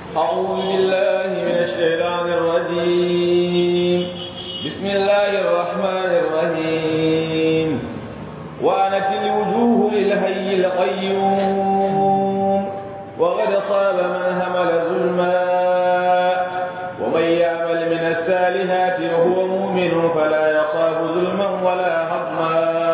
أعوذ بالله من الشيطان الرجيم بسم الله الرحمن الرحيم وعنت الوجوه للحي القيوم وقد خاب من همل ظلما ومن يعمل من الصالحات وهو مؤمن فلا يخاف ظلما ولا هضما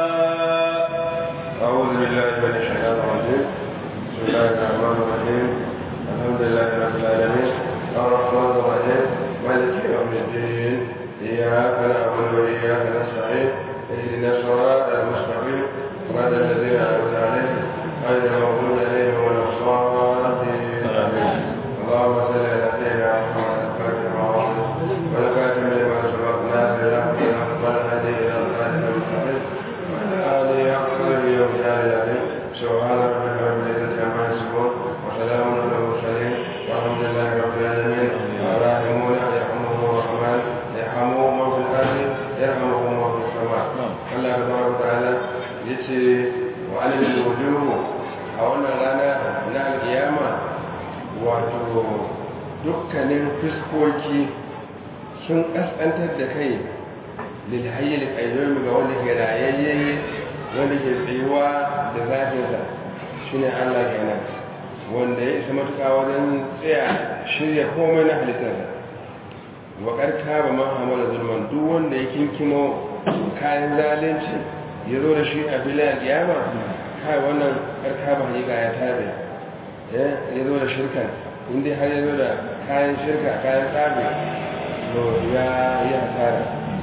أعوذ بالله من الشيطان الرجيم بسم الله الرحمن الرحيم الحمد لله رب العالمين الرحمن الرحيم مالك يوم الدين إياك نعبد وإياك نستعين اهدنا الصراط المستقيم صراط الذين أنعمت عليهم غير المغضوب عليهم ولا الضالين اللهم صل على سيدنا محمد الفاتح المعروف والكاتب لما سبق ناصر الحق بالحق والهادي إلى صراط المستقيم وعلى آله حق قدره ومجال العليم سبحان ربك رب العزة عما يصفون وسلام على المرسلين والحمد لله رب العالمين الراحمون يرحمهم الرحمن يرحمهم من في الأرض يرحمهم من في السماء الله تبارك وتعالى يتي وعلم الوجوه أولا لنا من القيامة wato dukkanin fuskoki sun ƙasƙantar da kai lilhayyar ƙayyomi ga wanda ke rayayye wanda ke tsayuwa da zafinsa shi ne allah kenan wanda ya isa matuƙa wajen tsaya shirya komai na halittarsa waƙar kaba mahamman zulman duk wanda ya kinkimo kayan zalunci ya zo da shi a filayen kiyama kai wannan ƙarƙa ba hakika ya tabe ya zo da shirkan inda har ya zo da kayan shirka kayan tsabi to ya yi hasara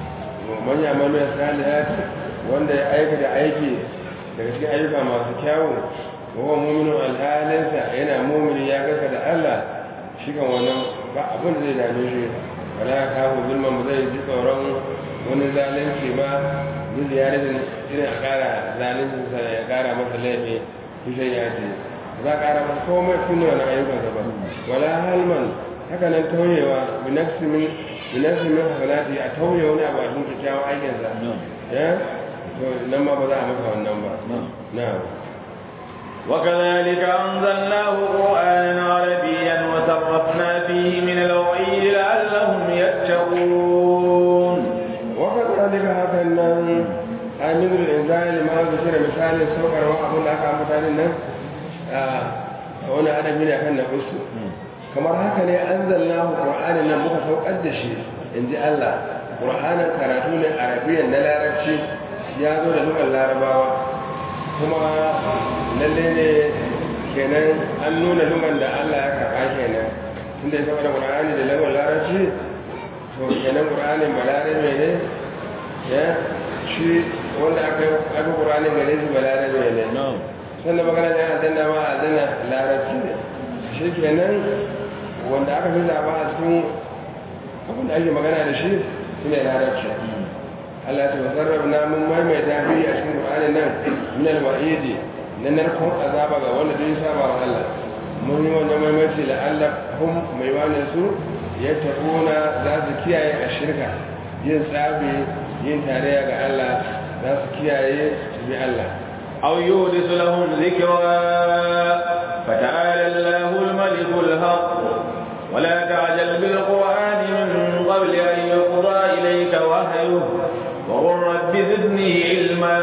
manya manuwa salihat wanda ya aika da aiki daga cikin ayyuka masu kyawu wawan muminin alhalinsa yana mumini ya gasa da allah shi kan wannan ba abin da zai dame shi wala ya kawo zulman ba zai ji tsoron wani zalunci ba zai ziyarar irin a kara zaluncinsa ya kara masa laifi tushen ya ce za a ƙara masa komai suna wani ayyukan ba wala halman haka nan tauyewa binaksimin hasanati a tauye wani abu a cikin kyakkyawan aikinsa ya to nan ma ba za a maka wannan ba na وكذلك أنزلناه قرآنا عربيا وصرفنا فيه من الوعيد لعلهم يتقون وكذلك هكذا أمير الإنسان لما ذكر مثال السوكر وأقول لك عن مثال wani adabi ne kan na kusu kamar haka ne an zalla ƙur'anin nan muka saukar da shi in ji Allah ƙur'anin karatu ne arabiyan na larabci ya zo da lugar larabawa kuma lalle ne kenan an nuna lugar da Allah ya karɓa kenan tunda ya saba da ƙur'ani da lugar larabci to kenan ƙur'anin balarabe ne ya shi wanda aka aka ƙur'anin gare shi balarabe ne sannan magana ne a danna ma a danna larabci ne shi kenan wanda aka fi zaba a cikin abin da ake magana da shi shi ne larabci Allah ta wasarrafa na mun maimaita fi a cikin Qur'ani nan min al-wa'idi na narkon azaba ga wanda dai saba wa Allah mun yi wannan maimaiti la Allah hum mai wani su ya tabuna za su kiyaye a shirka yin tsabi yin tarayya ga Allah za su kiyaye su bi Allah أو يورث لهم ذكرا فتعالى الله الملك الحق ولا تعجل بالقرآن من قبل أن يقضى إليك وحيه وقل رب زدني علما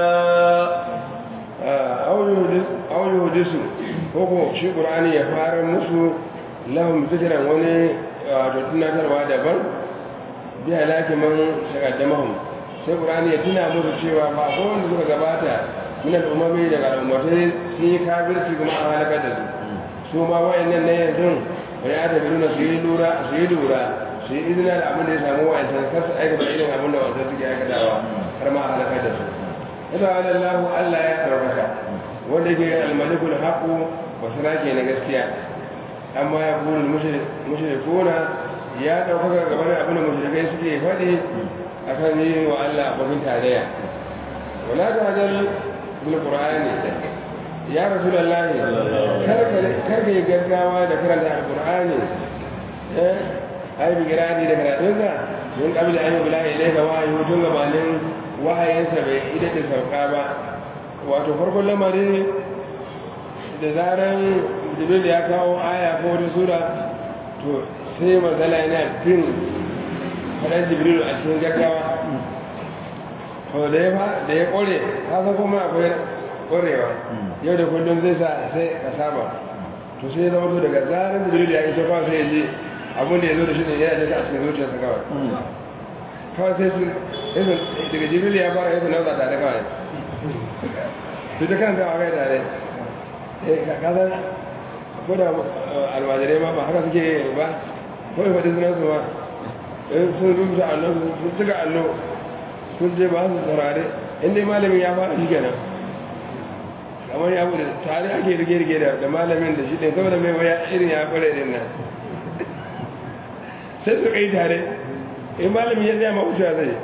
أو يورث koko shi ƙur'ani ya fara musu lahum zikiran wani wato tunatarwa daban bi halaki man shagaddamahum sai ƙur'ani ya tuna musu cewa ba ko wanda suka gabata min al'umami daga al'ummatai sun yi kafirci kuma a halakar da su su ma wa'annan na yanzu wani ya tafi nuna su yi lura su yi lura su yi izina da abin da ya samu wa'ancan kar su aikata irin abin da wancan suke aikatawa har ma a halakar da su ita wa lallahu allah ya ɗaukaka wanda ke almalikul haƙu wasu rake na gaskiya amma ya kuri mushrikuna ya ɗaukaka gaban abin da mushrikai suke faɗi akan yi wa allah abokin tarayya wala ta hajjar بالقرآن يا رسول الله كرك gaggawa da karanta alqur'ani eh ai bi girani da karatunsa mun kabila an yi bila ilaika wahayi tun gabanin wahayinsa bai ida da sauka ba wato farkon lamari da zaran jibril ya kawo aya ko wata sura to sai matsala yana bin faɗan jibril a cikin gaggawa to da ya fa da ya ƙware haka kuma akwai ƙwarewa yau da kullum zai sa sai ka saba to sai zama to daga zarar jibril ya iso kawai sai ya ji abin da ya zo da shi ne yana da a cikin zuciyarsa kawai kawai sai su daga jibril ya fara yasa nauza tare kawai su ta kan kawai tare kasar ko da almajirai ma ba haka suke ba ko yi faɗi sunan su ma in sun rubuta allo sun cika allo sun je ba su saurare inda malamin ya fara shi kenan kamar ya bude tare ake rige-rige da malamin da shi ɗin saboda mai waya irin ya kware din nan sai su kai tare in malamin ya zama wucewa zai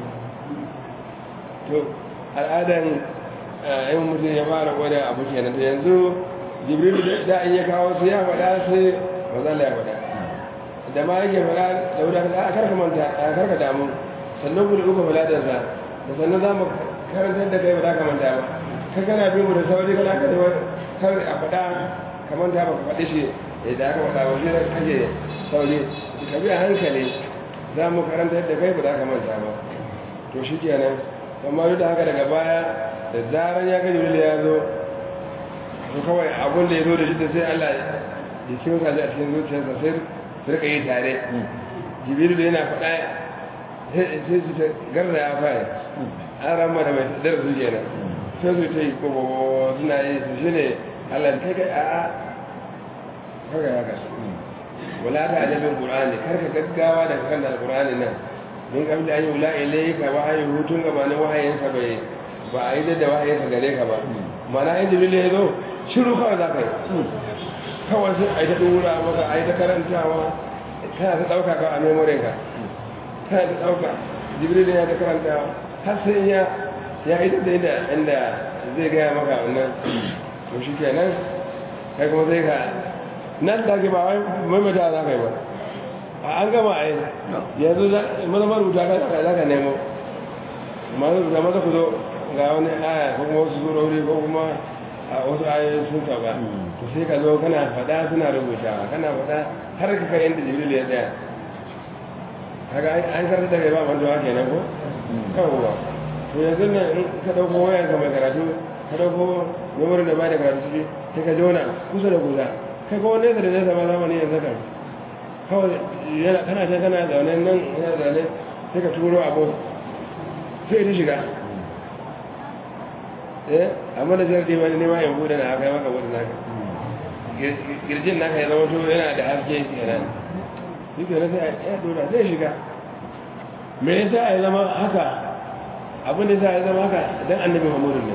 to al'adan yin mutum ya fara gwada abu kenan da yanzu jibril da in ya kawo su ya faɗa sai mazala ya faɗa da ma yake faɗa da wuda a karka manta a karka damu sannan ku da uku faladarsa da sannan za mu karantar da kai ba za ka manta ba kan kana bin mu da sauri kana ka zama kar a faɗa ka manta ba ka faɗi shi da aka faɗa ba shi da kake sauri ka bi a hankali za mu karantar da kai ba za ka manta ba to shi kenan amma duk da haka daga baya da zaran ya gaji wuli ya zo to kawai abin da ya zo da shi da sai Allah ya cikin sa a cikin zuciyarsa sai su rika yi tare jibiru da yana faɗa sai su ta garda ya fara an rama da mai dar su kenan sai su ta yi kobo suna yi su shi ne Allah kai kai a'a kaga ya ka wala ta ajabin qur'ani karka gaggawa da kan alqur'ani nan min kabli an yula ilayka wahayi hutun gabanin wahayinsa bai ba a yi da wahayinsa gare ka ba mana in jibril ya zo shiru kawai za ka yi kawai sai a yi ta dura maka a yi ta karantawa kana ta ɗauka kawai a memorin ka kana ta ɗauka jibril ya ta karantawa har sai ya ya yi da inda inda zai gaya maka wannan to shi kenan kai kuma sai ka nan da ke ba wai maimaita za ka yi ba an gama a yi yanzu maza marubuta ka za ka nemo maza maza ku zo ga wani aya ko kuma wasu surori ko kuma a wasu ayoyi sun sauka to sai ka zo kana faɗa suna rubutawa kana faɗa har ka kai inda jibril ya tsaya kaga an karanta da kai ba mantuwa kenan ko kawwa to yanzu nan in ka ɗauko wayar ka mai karatu ka ɗauko memorin da ba da karatu ciki sai ka jona kusa da kusa kai ko nesa da nesa ma zamani yanzu kan kawai yana kana ta kana zaune nan yana zaune sai ka turo abu sai ta shiga eh amma da jardi wani nema yin buɗe na aka yi maka buɗe naka girjin naka ya zama to yana da haske kenan shi ke sai ya dora zai shiga me yasa ya zama haka abin da ya zama haka dan annabi muhammadu ne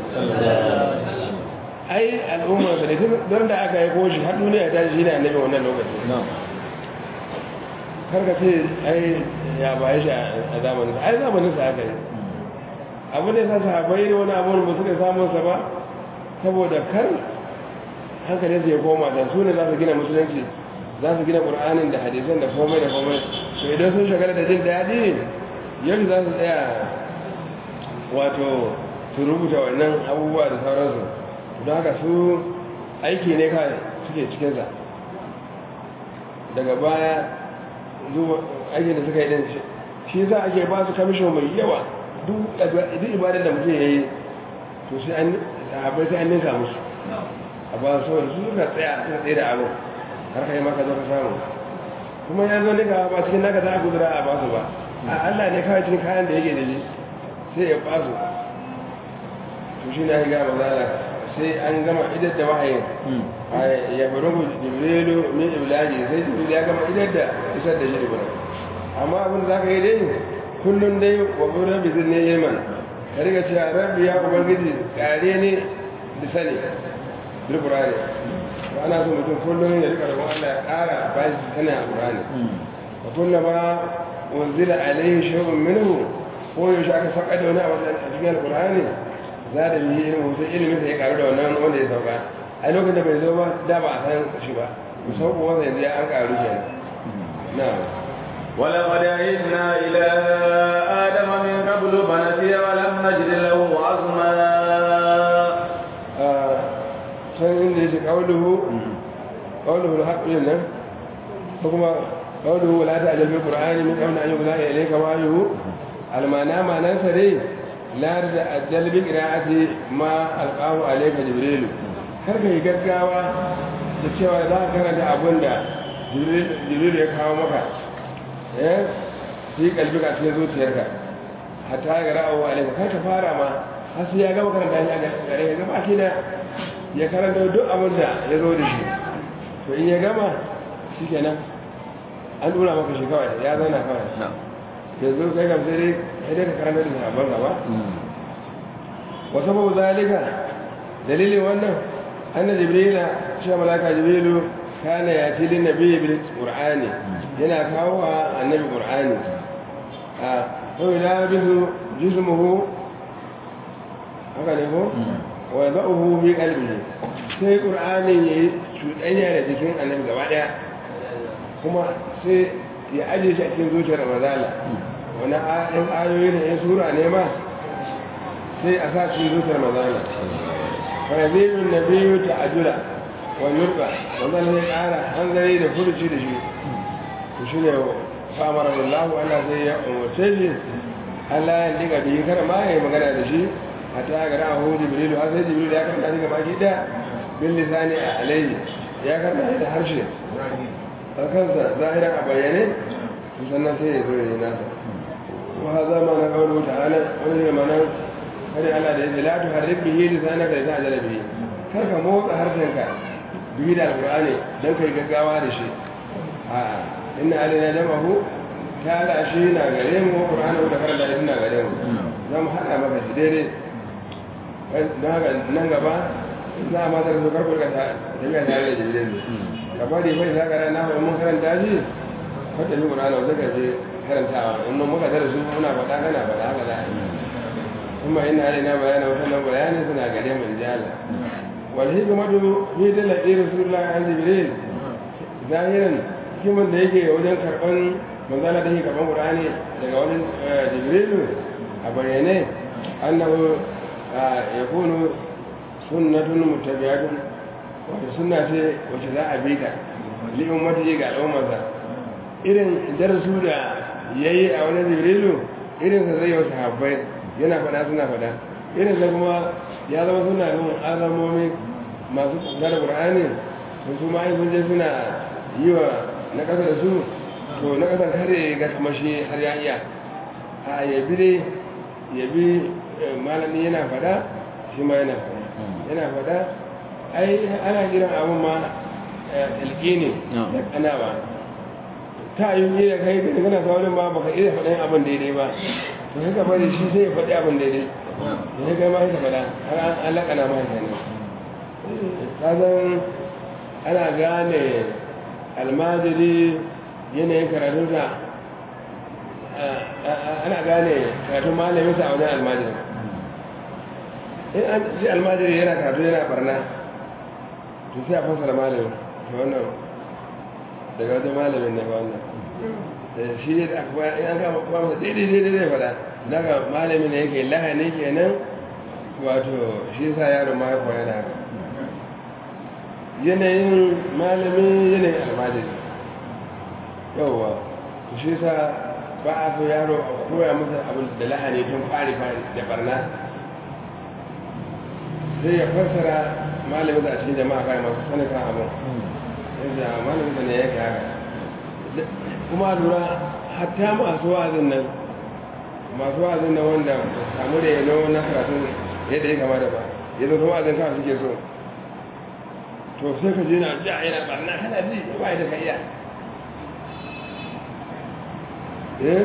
ai al'umma da don da aka yi koshi har duniya ta shi ne annabi wannan lokacin karka ce ai ya baye shi a zamanin ai zamanin sa aka yi abu da ya sa sahabai da wani abu ba suka samun sa ba saboda kar hankalin su ya koma da su ne za su gina musulunci za su gina qur'anin da hadisan da komai da komai to idan sun shagala da jin daɗi yadda za su tsaya wato su rubuta wannan abubuwa da sauransu don haka su aiki ne kawai suke cikinsa daga baya zuwa aikin da suka yi din shi za a ke ba su kamishin mai yawa duk ibadar da mutum ya yi to sai an abai sai an ninka musu a ba su wani su suka tsaya suka tsaye da abu har kai maka zo ka samu kuma ya zo nika ba cikin naka za a gudura a basu ba a allah ne kawai cikin kayan da yake da shi sai ya basu to shi na higa mazala sai an gama idar da wahayin ya bari mu jibrilu min iblaji sai jibril ya gama idar da isar da shi ibra amma abin da zaka yi dai kullun dai wa buran bi zin ne yaman ka riga cewa rabbi ya ubangiji kare ne da sani bil qur'ani wa ana so mutum kullun ya rika roƙon Allah ya ƙara ba shi sani a qur'ani wa kullama unzila alaihi shay'un minhu ko yaushe aka saka da wani abu a cikin alqur'ani za da yi ilimin sai ilimin sai ya karu da wannan wanda ya sauka a lokacin da bai zo ba da ba a san shi ba musamman wanda yanzu ya an karu kenan na ولقد عهدنا إلى آدم من قبل فنسي ولم نجد له عزما can inda yake kauluhu qawluhu al-haqq nan ko kuma qawluhu la ta'jal bil qur'ani min qawli an yuqda ilayka ma yuhu al-mana ma'anan sa dai la da ajal bi qira'ati ma alqahu alayka jibril kar ka yi gaggawa da cewa za ka karanta abin da jibril ya kawo maka eh fi kalbi ka cikin zuciyarka hatta ya ra'awu alayka kar ka fara ma har sai ya gama karanta shi a gare ya gama shi da ya karanta duk abin da ya zo da shi to in ya gama shi kenan an dora maka shi kawai ya zauna kawai yanzu kai kam sai dai sai dai ka karanta da sabon gaba wa sababu zalika dalilin wannan anna jibrila shi malaka jibrilu kana ya ci lin nabi bil qur'ani yana kawo wa annabi qur'ani a to ila bisu jismuhu haka ne ko wa yadahu fi qalbihi sai qur'ani yayi cuɗanya da jikin annabi gaba daya kuma sai ya aje shi a cikin zuciyar mazala wani ayin ayoyi da ya sura ne ma sai a sa cikin zuciyar mazala farazilun na biyu ta ajula wa yurba mazala zai ƙara hanzari da furuci da shi ku shi ne famar Allah Allah sai ya umarce shi Allah ya diga biyu kar ma ya yi magana da shi a ta gara a hu jibrilu har sai jibrilu ya karanta shi gaba ki da bin lisani a alayhi ya karanta da harshe kansa zahiran a bayyane sannan sai ya zo ya yi nasa wa haza ma na kawo ta'ala wani ne mana kare Allah da yake latu harrik bihi lisanaka da ta'ala bihi kar ka motsa harshenka bihi da alqur'ani dan kai gaggawa da shi a inna alaina jamahu ta'ala shi na gare mu qur'ani da karanta shi na gare mu zan hada maka shi daidai don haka nan gaba za a matar su karkar ka tafiya tare da jirgin ka bari bai za ka rana mai mun karanta shi kwata shi ƙurana wata gaje karantawa in mun muka tara su muna faɗa kana faɗa haka za a yi kuma ina ne na bayana wata nan bayani suna gare mun jala wal hikmatu fi dalati rasulullah an jibril zahiran hikiman da yake wajen karban manzala da yake karban qur'ani daga wajen jibril a bayyane annahu yakunu sunnatun mutabiyatun wata sunna ce wacce za a bi ta li'in mata ga al'ummarsa irin darasu da ya yi a wani jibrilu irin sa zai wasu habbai yana fada suna fada irin sa kuma ya zama suna yin azamomi masu kusa da ƙur'ani sun su ma sun je suna yi wa na ƙasa da su to na ƙasar kare ga kamar shi har ya iya a yabi dai yabi malami yana fada shi ma yana fada yana fada ai ana kiran abin ma ilgini da kanawa ta yi yi da kai da kana saurin ba baka iya faɗin abin daidai ba to haka bari shi sai ya faɗi abin daidai da ya kai ma haka faɗa har an alaƙana ma haka ne ka zan ana gane almajiri yanayin karatunsa ana gane karatun malaminsa a wajen almajiri in an ji almajiri yana karatu yana barna to sai a fasara malamin to wannan daga wajen malamin ne ba wannan shi ne da aka in an kama kuma masa daidai daidai zai fada daga malamin ne yake lahani kenan wato shi sa yaro ma ya koya da haka yanayin malamin yanayin almajiri yauwa to shi sa ba a so yaro a koya masa abin da lahani tun fari fari da barna sai ya fassara malamin da a cikin jama'a kai masu sanin kan abin yadda malamin da ne ya ke haka kuma lura hatta masu wa'azin nan masu wa'azin nan wanda samu da yano na karatun yadda ya kama da ba yadda su wa'azin kawai suke so to sai ka je na ja yana barna kana ji ba da ka iya eh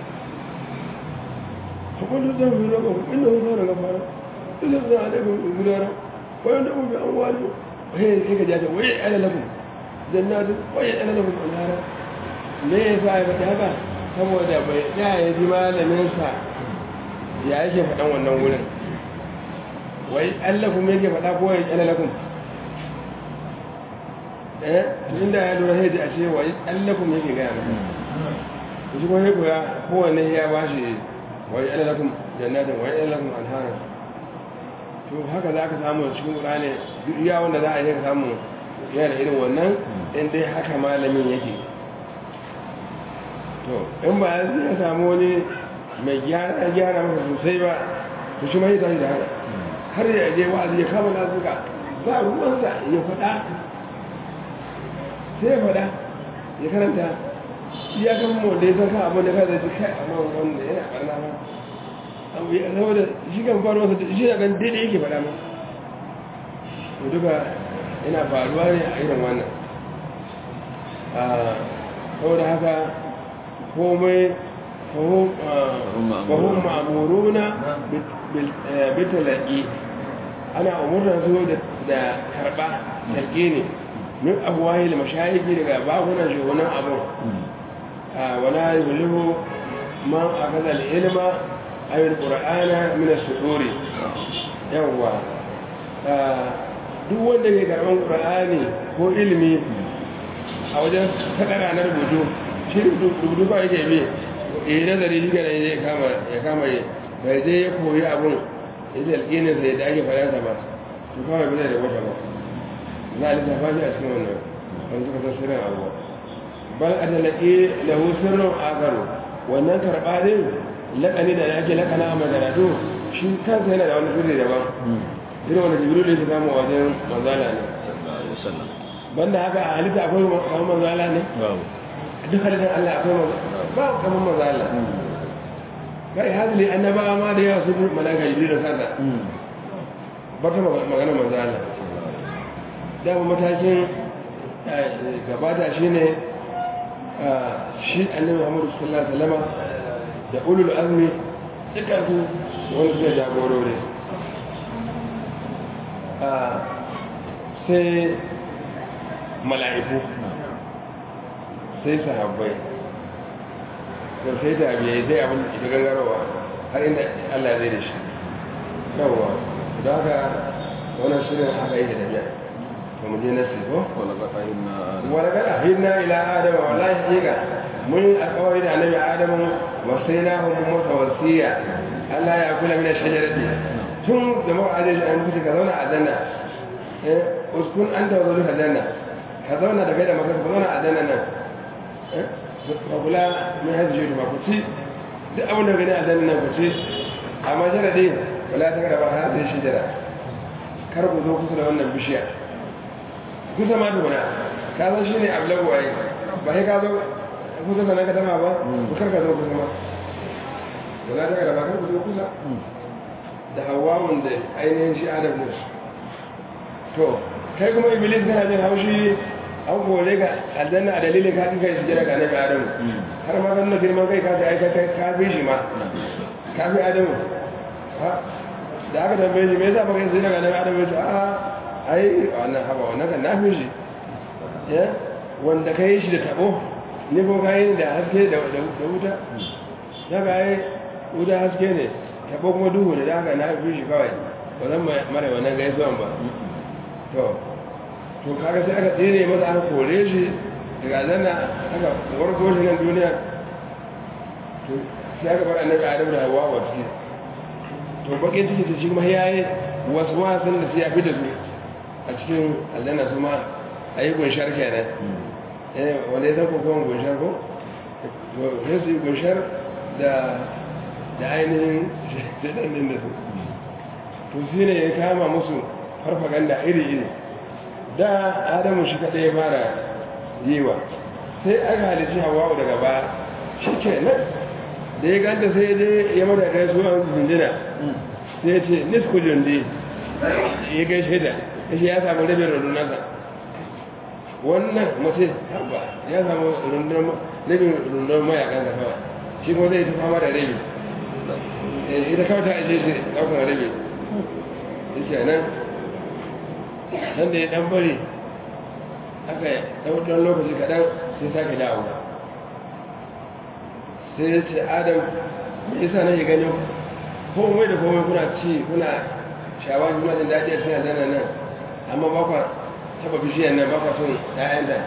فقل ذنب لكم إنه كان غفارا إذا عليكم غدارا ويندعو بأموالكم وهي هيك جاءت ويعلى لكم جنات ويعلى لكم أنهارا ليه فاعل هذا saboda bai ya yi ji malaminsa ya yake faɗan wannan wurin wai allakum yake faɗa ko ya ƙyala lakum eh inda ya lura sai a ce wai allakum yake gaya maka shi kuma ya koya kowanne ya ba shi wai ƙyala lakum jannatin wai ƙyala lakum anhara to haka za ka samu cikin ƙurane duk iya wanda za a yi ka samu yana da irin wannan in dai haka malamin yake to in ba ya samu wani mai gyara gyara masa sosai ba to shi ma ya tashi da haka har ya je wa'azi ya kama nazuka ba ruwansa ya faɗa sai ya faɗa ya karanta ya kan mu da ya san kan abin da ka zai kai amma wanda yana ɓarna ma abu ya zama da shi kan faruwa sa shi ya kan daidai yake faɗa ma to duka yana faruwa ne a irin wannan saboda haka komai fahim ma'amuruna bitalaki ana umurna su da karba talƙi ne min abuwahi da mashayiki daga bakunan shugunan abu wala yulihu man akaza ilma ayyul qur'ana min as-suduri yawwa duk wanda ke karban qur'ani ko ilimi a wajen sadara na rubutu shi rubutu ba yake bi eh nazari shi gane ya kama ya kama ya bai je ya koyi abun ya ji alƙinin sai da ake faransa ba to kawai bai da wata ba za a lissafa shi a cikin wannan wani suka san sirrin abuwa bal a talaƙi lahu sirrin akaru wannan karɓa din laƙani da ake laƙana a maganatu shi kansa yana da wani sirri daban irin wanda jibril ya samu wajen manzala ne banda haka a halitta akwai kamar manzala ne duk halittar Allah akwai manzala ba kamar manzala kai hadili annabawa ma da yawa sun malaka jibril da sata ba ta magana manzala dama matakin gabata shi ne shi annabi muhammadu sallallahu alaihi wasallam da ulul azmi dukansu wani suka jagorori sai mala'iku sai sahabbai to sai tabi'ai sai abin da ita gangarowa har inda Allah zai da shi yawwa da haka wannan shirin aka yi da tafiya to mu je na sifo wala ga ahidna ila adama wala shiga mun alƙawari da annabi adamu wasainahu mutawasiya Allah ya kula min shajarati tun da ma'adin an kuce ka zauna a janna eh uskun anta wa zuwa janna ka zauna da kai da maka ka zauna a janna nan eh ka kula min hajji ba ku ci duk abin da gani a janna nan ku ci amma sharadi wala ta gara ba har sai shi jira kar ku zo kusa da wannan bishiya kusa ma duna ka san shine ablagu ai ba sai ka zo kusa da nan ka tama ba ku kar ka zo kusa ma wala ta gara ba kar ku zo kusa da hawawun da ainihin shi adam ne to kai kuma iblis kana jin haushi an kore ka aljanna a dalilin ka kai shi jira ga nabi adam har ma kan girman kai ka ta aikata ka fi shi ma ka fi adam ha da aka tambaye shi me yasa baka yi daga nabi adam ya ce a ai wannan haba wannan kan na fi shi ya wanda ka yi shi da tabo ni ko ka yi da haske da wuta ya ga yi wuta haske ne tabo kuma duhu da haka na fi shi kawai ba zan mara wannan gaisuwan ba to to kaga sai aka tsere masa aka kore shi daga zanna aka warko shi nan duniya to sai aka bar annabi adam da hawa wa ciki to bakin ciki ta shi kuma yayi wasu wasan da sai ya fi da su a cikin aljanna su ma a yi gunshar kenan eh wanda ya san ko kuma gunshar ko sai su yi gunshar da da ainihin shaidan din da su to shi ne ya kama musu farfaganda iri-iri da adamu shi kaɗai ya fara yiwa sai aka halici hawa daga baya shi ke nan da ya ganta sai dai ya mata gaisuwa jinjina sai ya ce nisku jundi ya gaishe da ya ce ya samu rabin rundunansa wannan mace harba ya samu rabin rundunar mayakan da kawai shi kuma zai ta fama da rabi ita kawai ta ajiye shi ɗaukar rabi yake nan nan da ya dan bari aka ɗan lokaci kaɗan sai sake dawo sai ya ce adam mai isa na yi ganin komai da komai kuna ci kuna shawar kuna jin daɗi a cikin zana nan amma ba kwa taɓa bishiyar nan ba kwa son ‘ya'yanta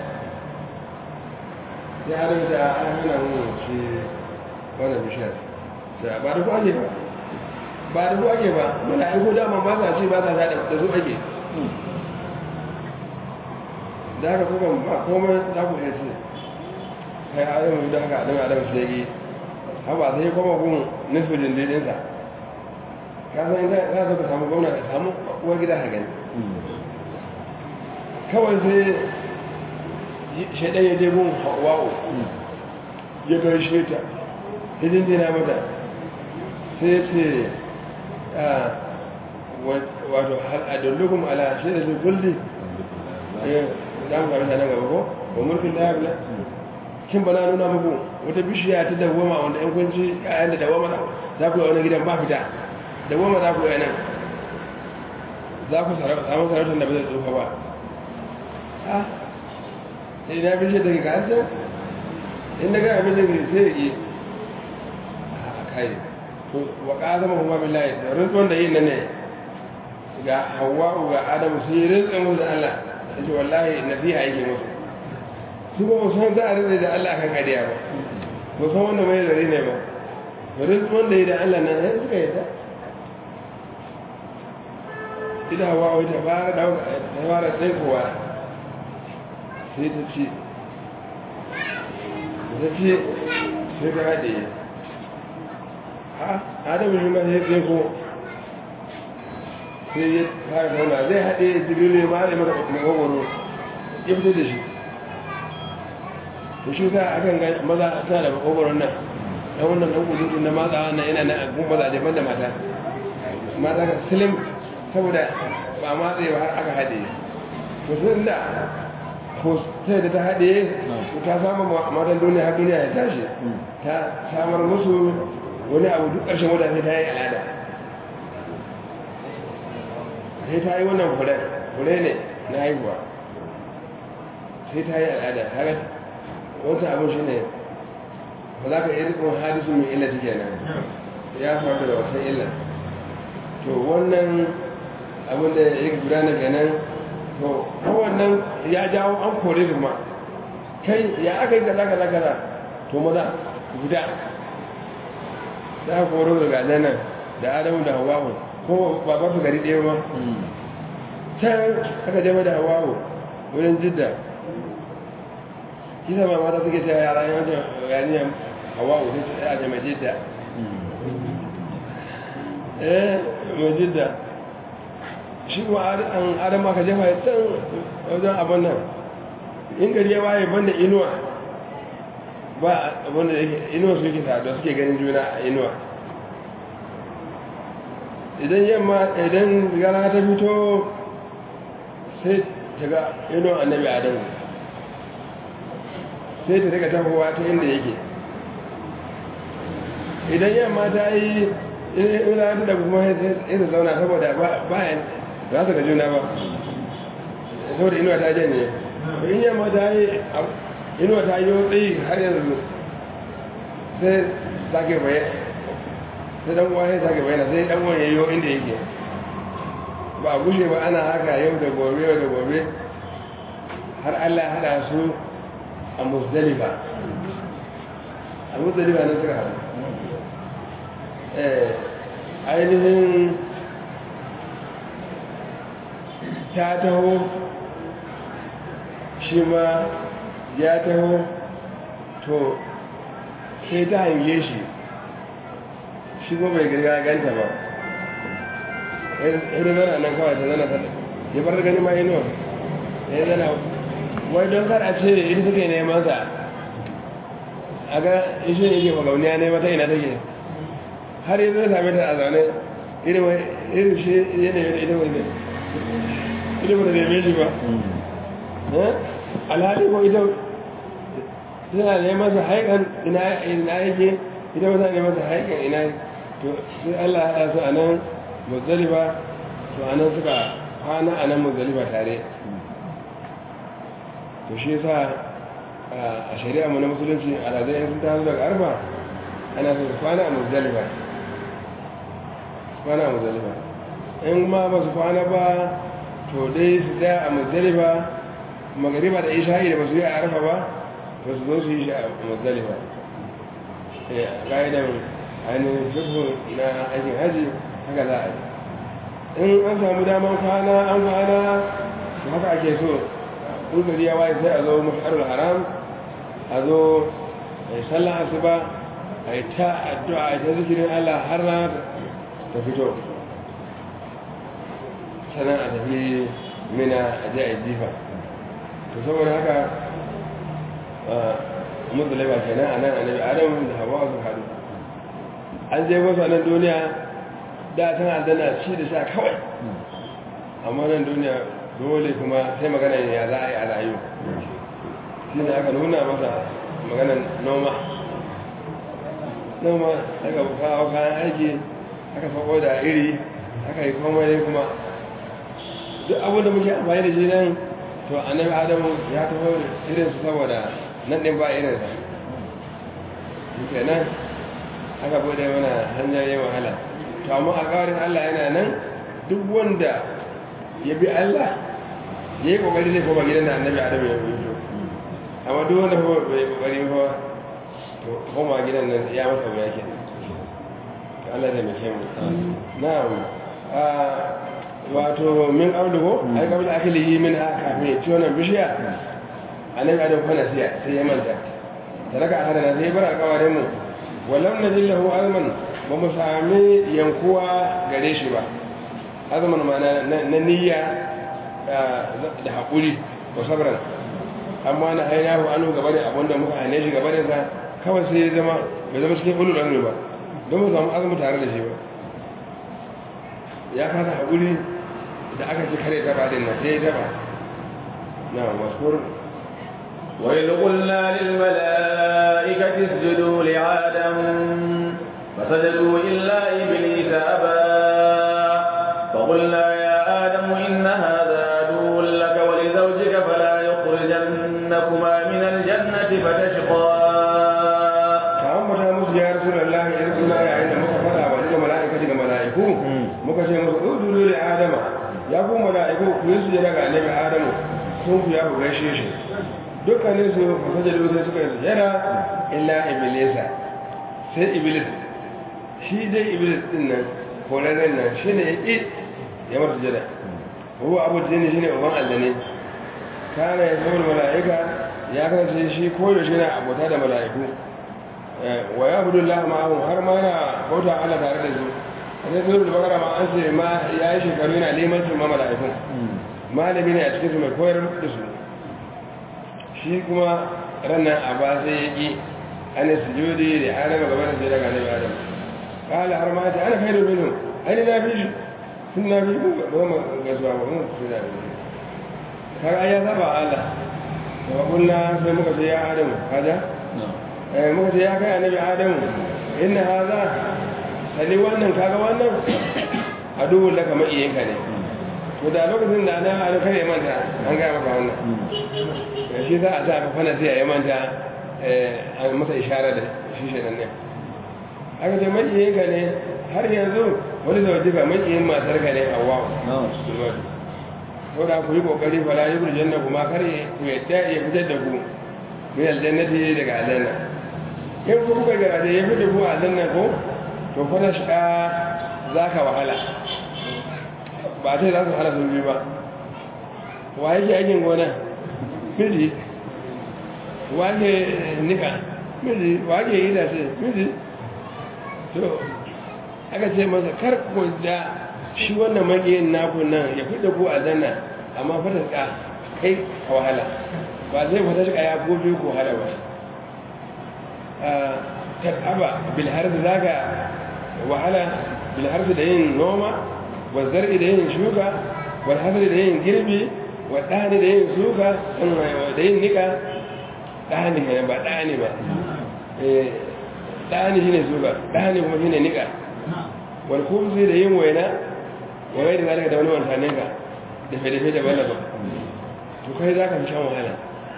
sai adam ta an hana mun shi wannan bishiyar sai ba da ku ake ba ba da ku ake ba mana aiko dama ba sa ci ba sa da su ake da haka kuma ba komai za ku iya ce kai adamu da haka adamu adamu su yage haba sai kuma gun nufin dindinsa ka san ita za ka samu gwamna ka samu uwar gida ka gani kawai sai shaidan ya je gun hawa'u ya gaishe ta hidin dina mata sai ya ce wato adallukum ala shaidar da gulli za mu karanta nan gaba ko ba mulkin da ya kin bana nuna muku wata bishiya ta dawoma wanda yan kunci kayan da dawoma za ku yi wani gidan ba fita dawoma za ku yi nan za ku samu sarautar da ba zai tsofa ba ha sai na bishiyar da ke kasar inda ga abin da ke sai yi a kai wa ƙazama kuma billahi da rintsuwan da yin nan ne ga hawa'u ga adamu su yi rintsun musu da allah ya ce wallahi nasiha yake musu su ba san za a rinde da allah kan kariya ba ba san wanda mai zari ne ba rintsuwan da yi da allah nan ya suka yi ta ita hawa'u ta fara dauka ta fara tsaikowa sai ta ce ta ce sai ta haɗe adamu shi ma sai tsaiko sai ya fara zauna zai haɗe jibiru ya mara mara magwagwaro ya fito da shi to shi sa akan ga maza suna da magwagwaron nan ɗan wannan ɗan kudu na matsa wannan yana na agun maza daban da mata mata ka silim saboda ba matsa ba har aka haɗe to sun da ko sai da ta haɗe ta samu matan duniya har duniya ya tashi ta samar musu wani abu duk ƙarshen wadda sai ta yi al'ada sai ta yi wannan fure ne na haihuwa sai ta yi al'ada haka wata abin shi ne ba za ka yi rikon hadisu mai illa take nan ya faru da wasan illa to wannan abin da ya gudana ganin to kowannan ya jawo an kore su ma kai ya aka yi kaza kaza kaza to maza guda za a koro daga nan da adamu da hawahu ko babar su gari ɗaya ma can aka jama da hawahu wurin jidda kisa ma mata suke cewa yara yawancin yaniyar hawahu sai su ɗaya jama jidda eh mai jidda shi kuma an adam aka jefa ya can wajen abin nan in gari ya waye banda inuwa ba abinda da inuwa su yake da suke ganin juna a inuwa idan yamma idan gara ta fito sai ta ga inuwa annabi adamu sai ta daga tafowa ta inda yake idan yamma ta yi ina ta da kuma ya zauna saboda bayan za su ga juna ba saboda inuwa ta janye in yamma ta yi inuwa ta yi tsayi har yanzu sai sake bayan sai dan uwa sai sake bayan sai dan uwan yayo inda yake ba a gushe ba ana haka yau da gobe yau da gobe har Allah ya hada su a musdalifa a musdalifa nan suka haɗu ainihin ta taho shi ma ya taho to sai ta hange shi shi ko bai girga ganta ba ya zana nan kawai ta zana ta ya bar gani ma inuwa ya zana wai don kar a ce ita suke neman sa a ga ishe ne ke magauniya ne mata ina take har yi zai same ta a zaune irin shi yanayi da ita wani ita ba da neme shi ba alhali ko ita suna neman sa haikan ina yake ita ba ta neman sa haikan ina to sai Allah ya su a nan muzdalifa to a nan suka kwana a nan muzdalifa tare to shi yasa a shari'a mu na musulunci alhazai sun taso daga arba ana so su kwana a muzdalifa kwana a muzdalifa in ma ba su kwana ba to dai su tsaya a muzdalifa magariba da isha'i da ba su yi a arfa ba to su zo su yi shi a muzdalifa ƙa'idan ainihin fiqhu na aikin haji haka za a yi in an samu daman kwana an kwana haka ake so ƙulgari ya waye sai a zo masharul haram a zo a yi sallah asuba a yi ta addu'a a yi ta zikirin allah har na ta fito sannan a tafi mina a je a yi jifa to saboda haka musulai ba kenan a nan annabi adam da hawa su haɗu an je wasu a nan duniya da tana aljanna ci da sha kawai amma nan duniya dole kuma sai magana ya za a yi a rayu shi ne aka nuna masa maganan noma noma aka kawo kayan aiki aka faɓo da iri aka yi komai kuma duk abin da muke amfani da shi nan to annabi adamu ya taho irinsu saboda nan ɗin ba irinsa shi nan aka bude mana hanyoyin wahala to amma a ƙawarin allah yana nan duk wanda ya bi allah ya yi ƙoƙari zai koma gidan da annabi adamu ya fito amma duk wanda bai ƙoƙari ba to koma gidan nan ya masa wuya ke to allah zai mace mu na'am wato min abdugo ai kabla akilihi min ha kafin ya ci wannan bishiya annabi adam fa nasiya sai ya manta talaka hadana sai bar alƙawarin mu walam najil lahu azman ba mu sami yankuwa gare shi ba azman ma na niyya da haƙuri ko sabran amma na ainihu anu gaba da abinda muka hane shi gaba da sa kawai sai ya zama bai zama cikin ulul amri ba don mu samu azumi tare da shi ba ya kasa haƙuri da aka ci kare taba din nan sai ya taba na waskur وإذ قلنا للملائكة اسجدوا لآدم فسجدوا إلا إبليس أبى فقلنا يا آدم إن هذا عدو لك ولزوجك فلا يخرجنكما من الجنة فتشقى ta'ammata musu ya rasulullahi idan suna yayin da muka fada wa daga mala'ika daga mala'iku muka ce musu udulu li adama ya ku mala'iku ku yi sujada ga annabi adamu sun ku ya ku gaishe shi dukkanin su fasajadu sai suka yi sujada illa iblisa sai iblis shi dai iblis din nan korarren nan shi ne ya ƙi ya mata sujada huwa abu jini shi ne uban allane kana ya zama mala'ika ya kasance shi koyaushe na abota da mala'iku wa ya hudu Allah ma'ahun har ma yana bauta Allah tare da su a sai suru da bakara ma an ce ma ya yi shekaru yana neman su ma mala'ikun malami ne a cikin su mai koyar da su shi kuma ranar a ba sai ya ƙi ana sujudi da adama gaba da sai daga nabi adam kala har ma ta ana kai da minu aini na fi shi sun na fi ku ba ma gasuwa ba mun su da shi har ai ya saba Allah wa kunna sai muka ce ya adamu kaja muka ce ya kai annabi adamu inna haza sani wannan kaga wannan aduwun laka ma'iyyinka ne to da lokacin da ana ado kare manta an gaya maka wannan shi za a sa ka fana sai ya manta a masa ishara da shi shi nan ne aka ce ma'iyyinka ne har yanzu wani da wajiba ma'iyin matar ka ne a wawo ko da ku yi kokari fala yi kurjen na kuma kare ku yadda ya fitar da ku min aljannati daga aljanna in ku kuka garaje ya fi ku a nan ko to fana shiga za ka wahala ba sai za su hana sun biyu ba wa yake aikin gona miji wa ke nika miji wa ke yi da ce miji to aka ce masa kar ku da shi wannan magiyin naku nan ya fi da ku a zanna amma fata shiga kai a wahala ba zai fata shiga ya gobe ku wahala ba tattaba bilharzi za ka wahala bilharzi da yin noma wa zar'i da yin shuka wa hasari da yin girbi wa ɗani da yin shuka da yin nika ɗani ne ba ɗani ba ɗani shi ne shuka ɗani kuma shi ne nika wal kumsi da yin waina wa gai da zalika da wani wantanen ka da fede-fede da balaba to kai za ka fi shan wahala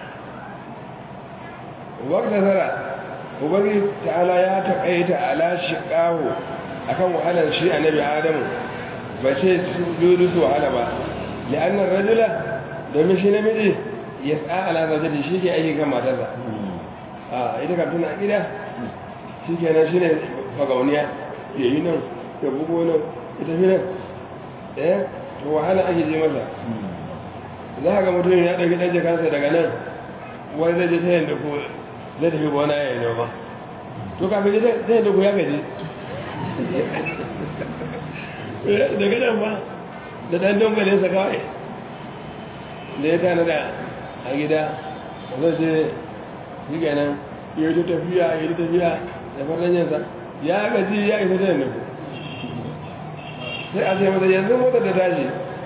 wakta zara ubangiji ta'ala ya taƙaita ala shiƙawo akan wahalar shi annabi adamu ba ce su dudu su wahala ba li'annar rajula domin shi namiji ya tsa ala zaujati shi ke aiki kan matarsa a ita ka tuna gida shi ke nan shi ne fagauniya ya yi nan ya bugo nan ita fi nan ɗaya to wahala ake je masa za ga mutum ya ɗauki ɗan jikansa daga nan wani zai je ta yin da ku zai tafi gona ya yi noma to kafin ta yin da ku ya gaji daga nan ba da ɗan dongalinsa kawai da ya tana da a gida zai ce shi ganin ya yi tafiya ya yi tafiya da farnanyansa ya gaji ya isa ta yin da ku sai a ce mata yanzu motar da tashi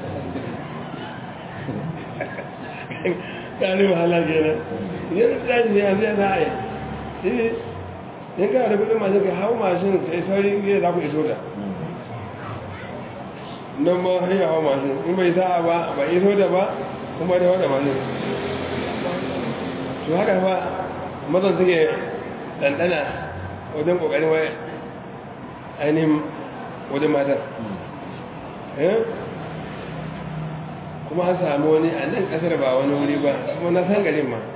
ƙarin wahala kenan yanzu tashi ne yanzu ya za a yi shi in kana da kudin mashin ka hau mashin kai sauri ne za ku iso da nan ma har hau mashin in bai sa'a ba ba iso da ba kuma da wada mashin to haka ba mazan suke ɗanɗana wajen ƙoƙarin wai ainihin wajen matar kuma an samu wani a nan kasar ba wani wuri ba kuma na san garin ma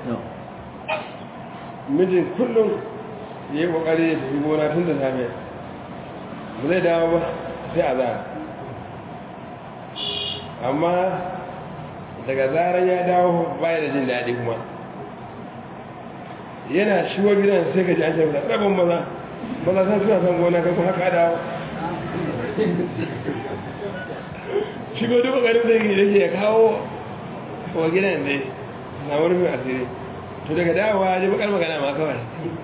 mijin kullum ya yi kokari ya tafi gona tun da safe ba zai dawo ba sai a zara amma daga zaran ya dawo baya da jin daɗi kuma yana shiwa gidan sai ka ji an shafi rabin maza maza san suna son gona kai kuma haka dawo shigo duk ƙoƙarin da yake yake ya kawo wa gidan dai na wurin asiri to daga dawowa ji bakar magana ma kawai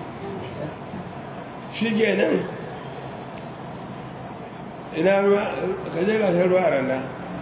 shi ke nan ina ruwa ka je gasar ruwa a randa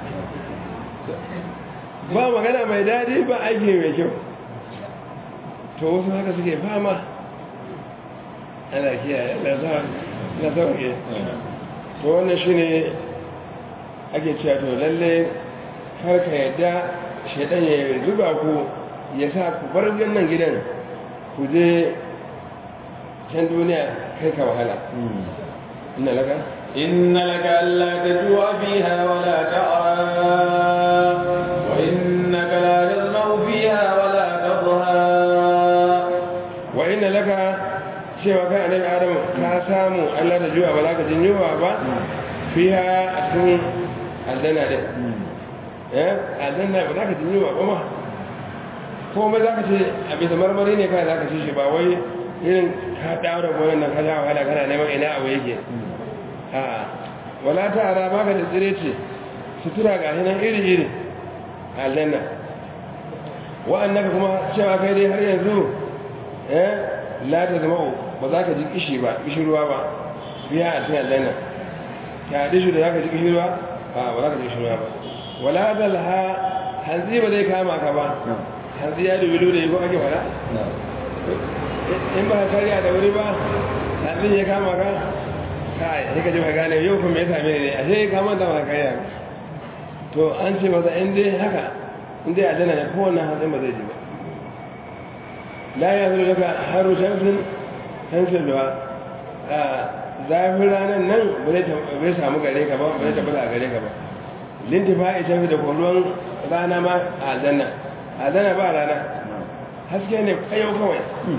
ba magana mai daɗi ba aiki mai kyau to wasu haka suke fama ana kiyaye na sauke to wannan shi ne ake cewa to lalle har ka yadda shaidan ya zuba ku ya sa ku bar nan gidan ku je can duniya kai ka wahala inna laka inna laka alla tajua fiha wa la ta'a wa innaka la tazma'u fiha wa la tadha wa inna laka cewa kai annabi adam ka samu Allah da juwa ba za ka jin yunwa ba fiha a cikin aljanna din eh aljanna ba za ka jin yunwa ba ma komai za ka ce a bisa marmari ne kai za ka ci shi ba wai irin ka daura gonan nan ka sha wahala kana neman ina abu yake a'a wala ta ara baka da tsire ce sutura ga nan iri iri aljanna wa'annaka kuma cewa kai dai har yanzu eh la ta zama ba za ka ji kishi ba kishirwa ba biya a cikin aljanna ta dishu da za ka ji kishirwa ba ba za ka ji kishirwa ba wala zalha hanzi ba zai kama ka ba hanzi ya dubi da yi ko ake fara in ba ka karya da wuri ba hanzi ya kama ka kai sai ka ji ba gane yau kuma ya same ne a sai ka manta ba karya to an ce masa in dai haka in dai aljanna ne kowanne hanzin ba zai ji ba la ya zuru daga haru shamsin shamsin da zafin ranar nan bai samu gare ka ba bai tabbata a gare ka ba lintifa ya shafi da kwallon rana ma a aljanna aljanna ba rana haske ne kayau kawai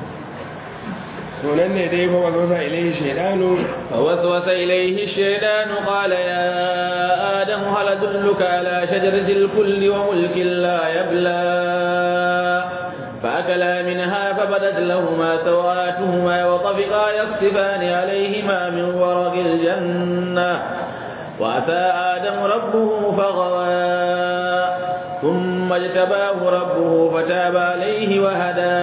sunan ne dai fa waswasa ilaihi shaydanu فوسوس إليه الشيطان قال يا آدم هل أدلك على شجرة الكل وملك لا يبلى فأكلا منها فبدت لهما سواتهما وطفقا يخسفان عليهما من ورق الجنة وأتى آدم ربه فغوى ثم اجتباه ربه فتاب عليه وهدى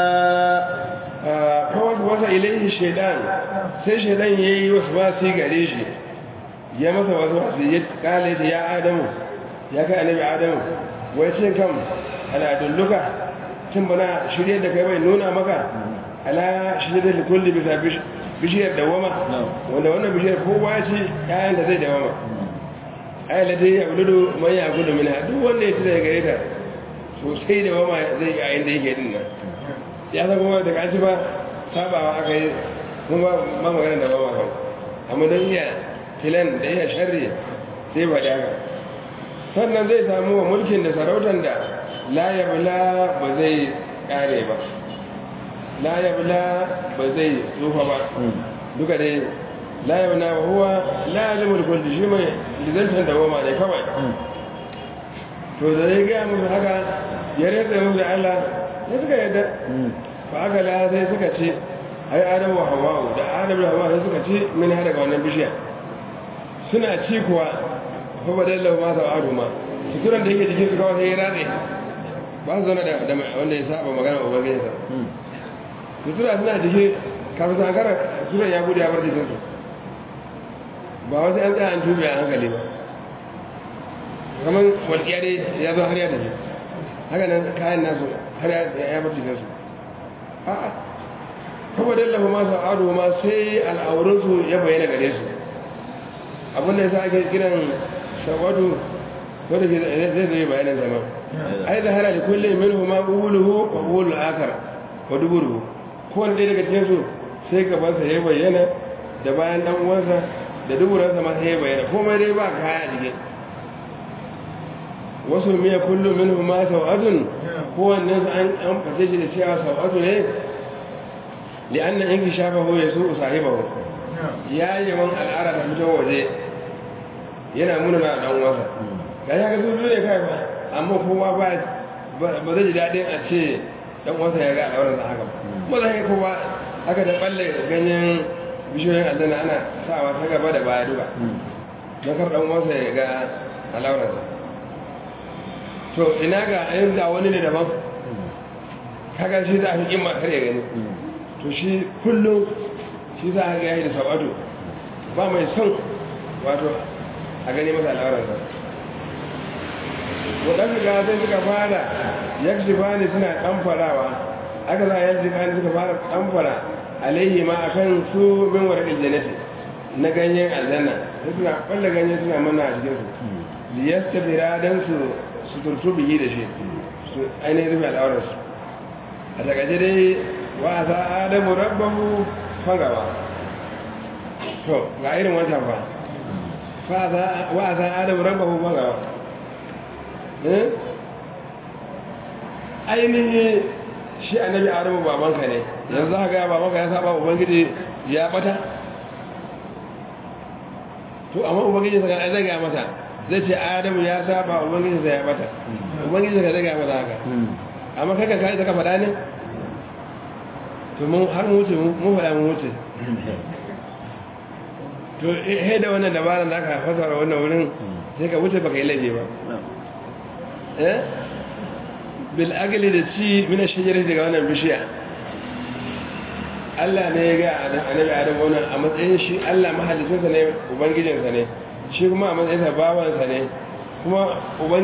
kawai wasa ilaihi shaidan sai shaidan ya yi wasu wasu gare shi ya masa wasu wasu ya kale ta ya adamu ya kai annabi adamu wai cin kam al'adulluka cin bana shirye da kai bai nuna maka ala shirye da kulli bisa bishiyar dawama wanda wannan bishiyar kowa ya ci yayan da zai dawama ai la dai abudu man ya gudu min duk wanda ya ci daga gare ta sosai dawama zai ga yayin da yake din nan ya san kuma da kaci ba sabawa aka yi kuma ba magana da bawa kan amma don iya filan da iya sharri sai ba da haka sannan zai samu wa mulkin da sarautar da la yabla ba zai kare ba la yabla ba zai tsufa ba duka dai la yabla wa huwa la yalimul kulli shi mai lizantar da goma ne kawai to da ya gaya musu haka ya rantsa musu da Allah ya suka yadda fa aka la sai suka ce ai adamu wa hawa'u da adamu da hawa'u sai suka ce min har daga wannan bishiya suna ci kuwa fa badallahu ma sa'adu ma suturan da yake jikin su kawai sai ya ratse ba su zauna da wanda ya saba magana ubangijinsa sutura suna jike kafin su hankara suturan ya bude ya bar jikinsu ba wasu an tsaya an tube a hankali ba kamar walƙiya dai ya zo har ya tafi haka nan kayan nasu har ya bar jikinsu a'a kuma dallahu ma sa'adu ma sai al'aurinsu ya bayyana gare su abinda ya sa ake kiran shawadu wanda ke zai zai bayanan zama ai da hana da kullum minhu ma quluhu wa qulul akar wa duburu ko wanda daga cikin su sai gaban sa ya bayyana da bayan dan uwansa da duburan sa ma sai ya bayyana komai dai ba kaya dige wasu miya kullum minhu ma sawatun ko wannan an an fate shi da cewa sawatu ne li'anna in shafahu yasu sahibahu ya yi man al'ara da fito waje yana muna na dan uwansa ga ya ga zuzu ne kai ba amma kowa ba ba zai ji daɗin a ce dan uwansa ya ga al'auran sa haka ba zai kowa haka da balle ganyen bishiyoyin aljanna ana sawa ta gaba da baya duka don kar dan uwansa ya ga al'auran sa to ina ga ayin da wani ne daban kaga shi za a fi kimma kar ya gani to shi kullum shi za a ga yayi da sabatu ba mai son wato a gani masa al'auran sa waɗanda ga sai suka fara yaksi bani suna ɗanfarawa aka za a yaksi bani suka fara ɗanfara alayhi ma akan su min waraɗin janati na ganyen aljanna sai suna ɓalla ganyen suna mana a cikinsu liyasta fira don su suturtu biyi da shi su ainihin rufe al'aurarsu a takaice dai wa za adamu rabbahu fagawa to ga irin wancan fa wa za adamu rabbahu fagawa ainihin shi annabi adamu babanka ne yanzu haka ya babanka ya saba ubangiji ya bata to amma ubangiji saka zai ga mata zai ce adamu ya saba ubangiji sai ya bata ubangiji saka zai ga mata haka amma kai kan kai saka fada ne to mun har mu wuce mun fada mun wuce to he da wannan dabaran da aka fasara wannan wurin sai ka wuce baka yi laifi ba bil agli da ci mina shajarar daga wannan bishiya Allah ne ya ga annabi Adam wannan a matsayin shi Allah mahalicinsa ne ubangijinsa ne shi kuma a matsayin sa bawansa ne kuma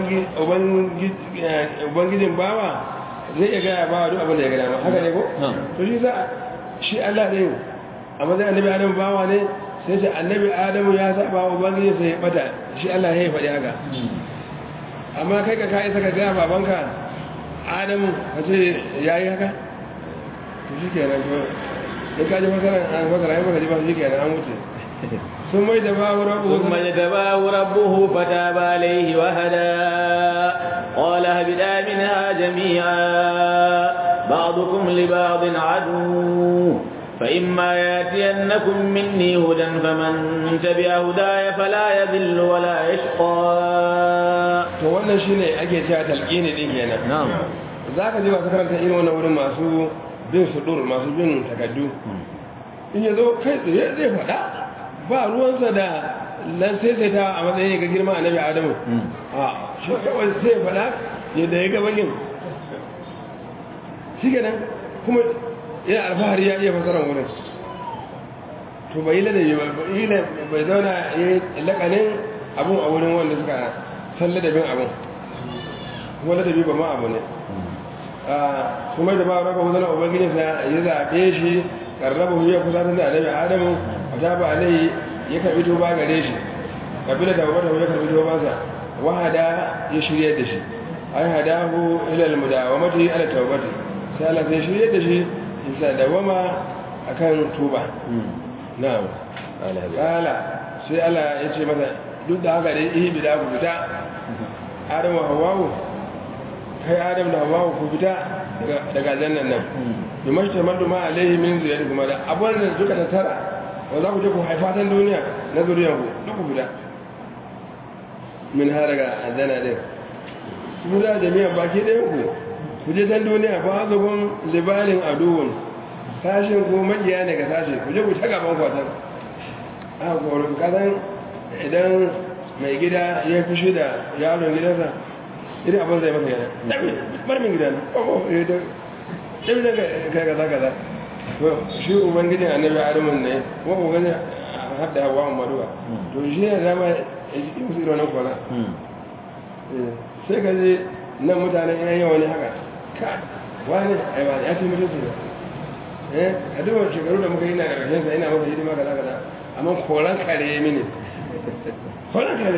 ubangijin bawa zai iya gaya bawa duk abin da ya gada ma haka ne ko? to shi za shi Allah ne a matsayin annabi Adam bawa ne sai ce annabi Adamu ya saba ubangijinsa ya bata shi Allah ya yi faɗi haka amma kai ka kayi saka gaya babanka adamu ka ce ya yi haka to shi kenan to in ka ji fasaran an fasara yin baka ji ba shi kenan an wuce sun mai da babu rabu ثم اجتباه ربه فتاب عليه وهدى قال اهبطا منها جميعا بعضكم لبعض عدو فإما ياتينكم مني هدى فمن تبع هداي فلا يذل ولا يشقى to wannan shine ake cewa talqini din kenan na'am zaka ji masu karanta irin wannan wurin masu bin sudur masu bin takaddu in yazo kai tsaye zai faɗa ba ruwansa da lan sai sai ta a matsayin ga girma annabi adamu a shi kawai sai faɗa yadda ya gaba yin shi kenan kuma yana alfahari ya iya fasarar wurin to bai ladabi ba bai zauna ya yi lakanin abun a wurin wanda suka san ladabin abun kuma ladabi ba ma abu ne kuma da ba raka wuzanar ubangijinsa ya zaɓe shi ƙarraba ya kusa da annabi adamu a ta ba alai ya karɓi tuba gare shi kabila da wata ya karɓi tubansa wahada ya shirya da shi ai hadahu ila almudawamati ala tawbati sai Allah sai shirya da shi isa dawama akan tuba na'am kala sai Allah ya ce masa duk da haka dai ihi bida ku fita Adamu Hawwa kai Adam da Hawwa ku fita daga jannan nan bi mashta madu ma alaihi min zuriyati kuma da abun da suka tattara wa za ku je ku haifa tan duniya na zuriyar ku duk ku fita min har daga aljanna din mu da jami'a baki ɗaya ku ku je dan duniya ba su kun libalin aduwun sashin ko majiya ne ga sashi ku je ku ta gaban kwatan a korin kasan idan mai gida ya fushi da yaron gidansa idan abin zai masa yana ɗabi bar min gidan oh ya da ɗabi da kai kaza kaza to shi ubangijin annabi adamun ne ko ubangijin hadda hawa maduwa to shi ne zama ya ji musu irin wannan kwana sai ka je nan mutanen yan yawa ne haka ka wani aiwa ya ce mutum su eh a duk shekaru da muka yi na ƙarshen sa ina masa hidima kaza kaza amma koran kare ya mini koran kare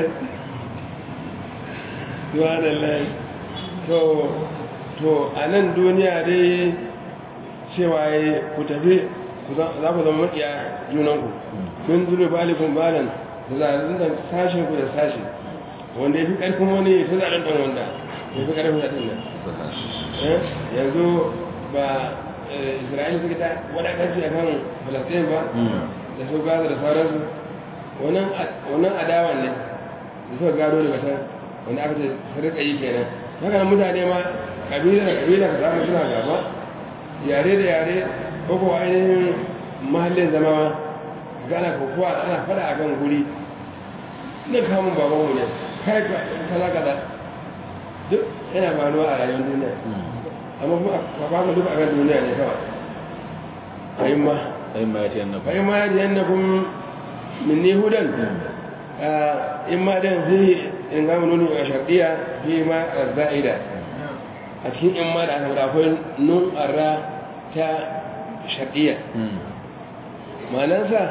zuwa da lai to to a nan duniya dai cewa ya ku tafi za ku zama maƙiya junanku kun zuru balikun balan da zaɓen da sashen ku da sashi wanda ya fi ƙarfin wani ya fi zaɓen ɗan wanda ya fi ƙarfin zaɓen nan yanzu ba isra'ila suka ta wadatarci a kan falasɗin ba da su gaza da sauransu wannan adawan ne da suka gado daga can wanda aka ce su rika yi kenan haka nan mutane ma ƙabila da ƙabila ka samu suna gaba yare da yare ko ko ainihin mahallin zama ma gana kokowa ana fada a kan guri na kamun babanmu ne kai kaza kaza duk yana faruwa a rayuwar duniya amma kuma a famu duk a kan duniya ne kawai ayin ma ayin ma ya ce yannakum ayin ma ya ce yannakum min ni hudan in ma dan fi in ga mun nuni a shardiya fi ma za'ida a cikin in ma da aka fada akwai nun arra ta shardiya ma'anarsa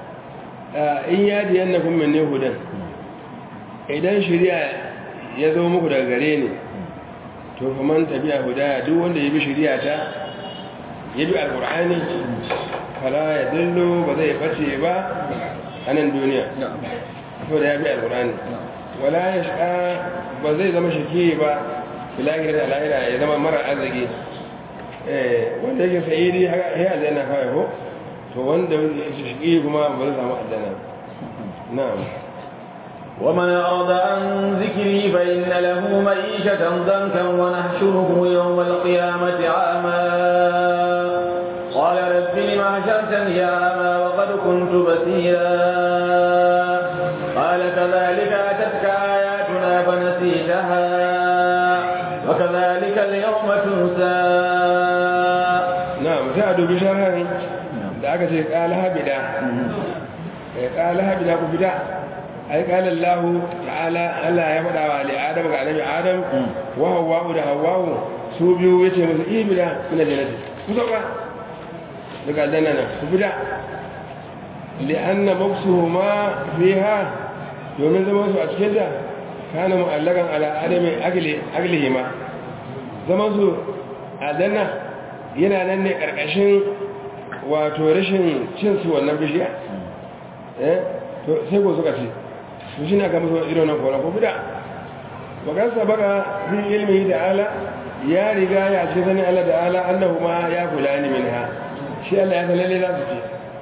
in yadi yannakum min ni hudan idan shari'a ya zo muku daga gare ni to fa man tabi'a hudaya duk wanda ya bi shari'a ta ya bi alqur'ani fala ya dillu ba zai bace ba a nan duniya to da ya bi alqur'ani wala yashqa ba zai zama shaki ba bilahi da lahira ya zama mara arziki eh wanda yake sa'idi ya aljanna kawai ko to wanda yake shaki kuma ba zai samu aljanna na'am ومن أرض عن ذكري فإن له معيشة ضنكا ونحشره يوم القيامة عاما قال رب لم حشرتني أعمى وقد كنت بصيرا قال كذلك أتتك آياتنا فنسيتها وكذلك اليوم تنسى نعم سعدوا بشرها da aka ce ƙala habida ƙala habida ku fita ai qala Allah ta'ala Allah ya faɗa wa ali Adam ga annabi Adam wa Hawwa da Hawwa su biyu yace musu ibida ina jannati ku zaba daga aljanna nan ku fita li'anna mabsuhuma fiha domin zaman su a cikin ta kana mu'allakan ala adami agli aglihima zaman su aljanna yana nan ne karkashin wato rashin cin su wannan bishiya eh to sai ko suka ce su shi na ga musu irin nan koran ko bida bakan sabaka fi ilmi da ala ya riga ya ce sanin Allah da ala annahu ma ya kula ni minha shi Allah ya lalle za su ce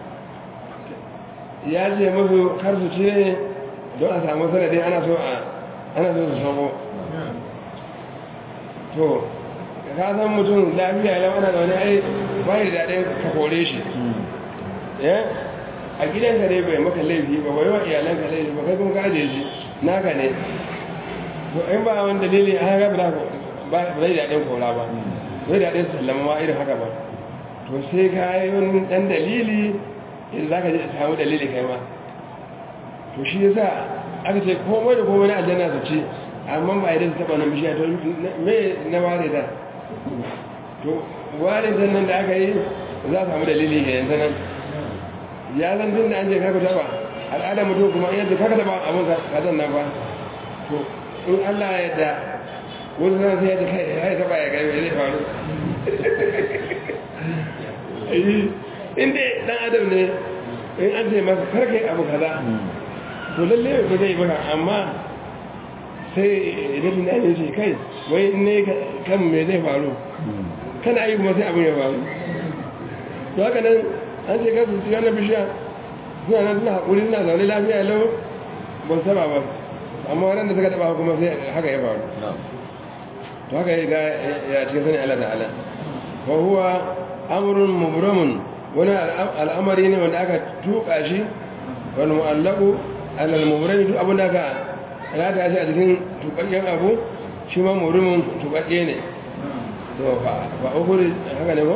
ya ce musu kar su ce don a samu sanadin ana so a ana so su sabo to ka san mutum lafiya lau ana da wani ai bai da daɗin ka kore shi a gidanka ne bai maka laifi ba bai wa iyalanka laifi ba kai kuma ka ajiye shi naka ne to in ba wani dalili a haka ba zai daɗin kora ba zai daɗin sallama ma irin haka ba to sai ka yi wani ɗan dalili idan za ka samu dalili kai ma to shi yasa aka ce komai da komai na aljanna su ce amma ba idan su taɓa na bishiya to me na ware da to ware nan da aka yi za a samu dalili ga yanzu nan ya zan tun da an je kaka taba al'adar mutum kuma yadda kaka taba abin kazan nan ba to in allah ya da wani zan sai yadda kai ya taba ya gani zai faru inda dan adam ne in an ce masa karka yi abu kaza to lalle ba zai baka amma sai idan na ne ce kai wai ne kan me zai faru kana yi kuma sai abin ya faru to haka nan an ce kasu su yana bishiya suna nan suna haƙuri suna zaune lafiya lau ba su taba ba amma waɗanda suka taba kuma sai haka ya faru to haka ya ga ya cikin sani Allah ta'ala wa huwa amrun mubramun wani al'amari ne wanda aka tuka shi wani mu'allaku alal mubrami duk abin da aka rata shi a cikin tukakken abu shi ma mubrimin tukakke ne to ba ukuri haka ne ba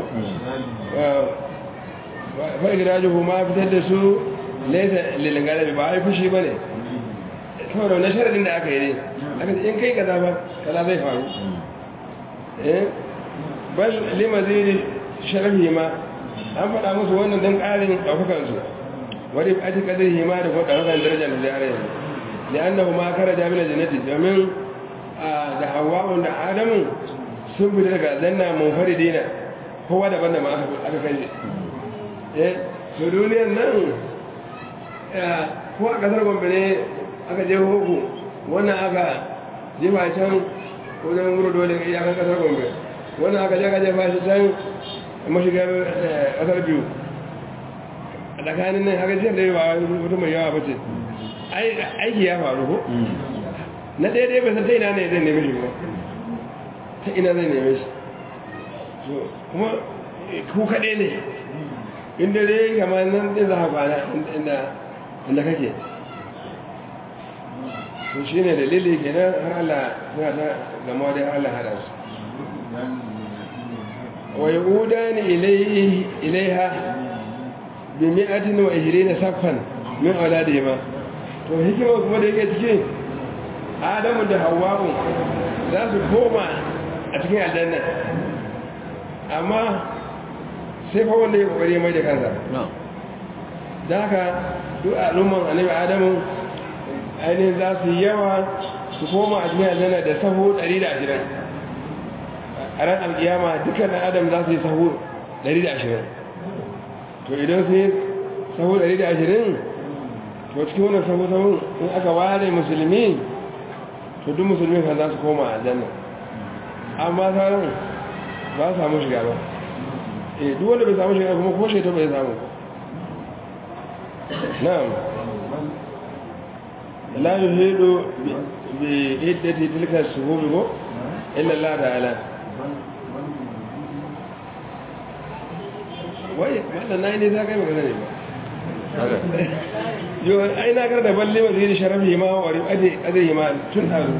fa igrajuhu ma fitar da su laysa lil galabi ba ai fushi bane saboda wannan sharadin da aka yi ne aka ce in kai kaza ba kaza zai faru eh bal limazidi sharafi ma an faɗa musu wannan don ƙarin ɗaukakan su wani ati kadar hima da kuma ɗaukakan darajar da zai yanzu da annahu ma kara jami'ar jannati domin da hawa'un da adamun sun fita daga zanna munfari dina kowa daban da ma aka kai shi eh to duniyar nan ko a kasar gombe ne aka je hoku wannan aka jefa can wajen wuro dole iyakan kasar gombe wannan aka je aka jefa shi can mashigar kasar biyu a tsakanin nan haka jiyar da yawa wata mai yawa bace aiki ya faru ko na daidai bai san ta ina ne zai neme shi ba ta ina zai neme shi kuma ku kaɗe ne inda dai kama nan ɗin za a kwana inda kake to shi ne dalili kenan har Allah suna ta gama da Allah hada su ويعودان إليه إليها بمئة وعشرين صفا من أولادهما to hikima kuma da yake cikin adamu da hawa'u za su koma a cikin aljanna amma sai fa wanda ya kokari mai da kansa da haka duk al'umman annabi adamu ainihin za su yi yawa su koma a cikin aljanna da sahu 120 a ran alkiyama dukkan adam za su yi sahu 120 to idan su yi sahu 120 to cikin wannan sahu sahu in aka ware musulmi to duk musulmi kan za su koma a janna amma sauran ba su samu shiga ba eh duk wanda bai samu shiga kuma ko shaita bai samu na'am la yuhidu bi iddati tilka suhubi ko illa Allah ta'ala wai wannan na ne za ka yi magana ne ba yau ai na kar da balle wa zai sharafi ma wa adai ma tun hazu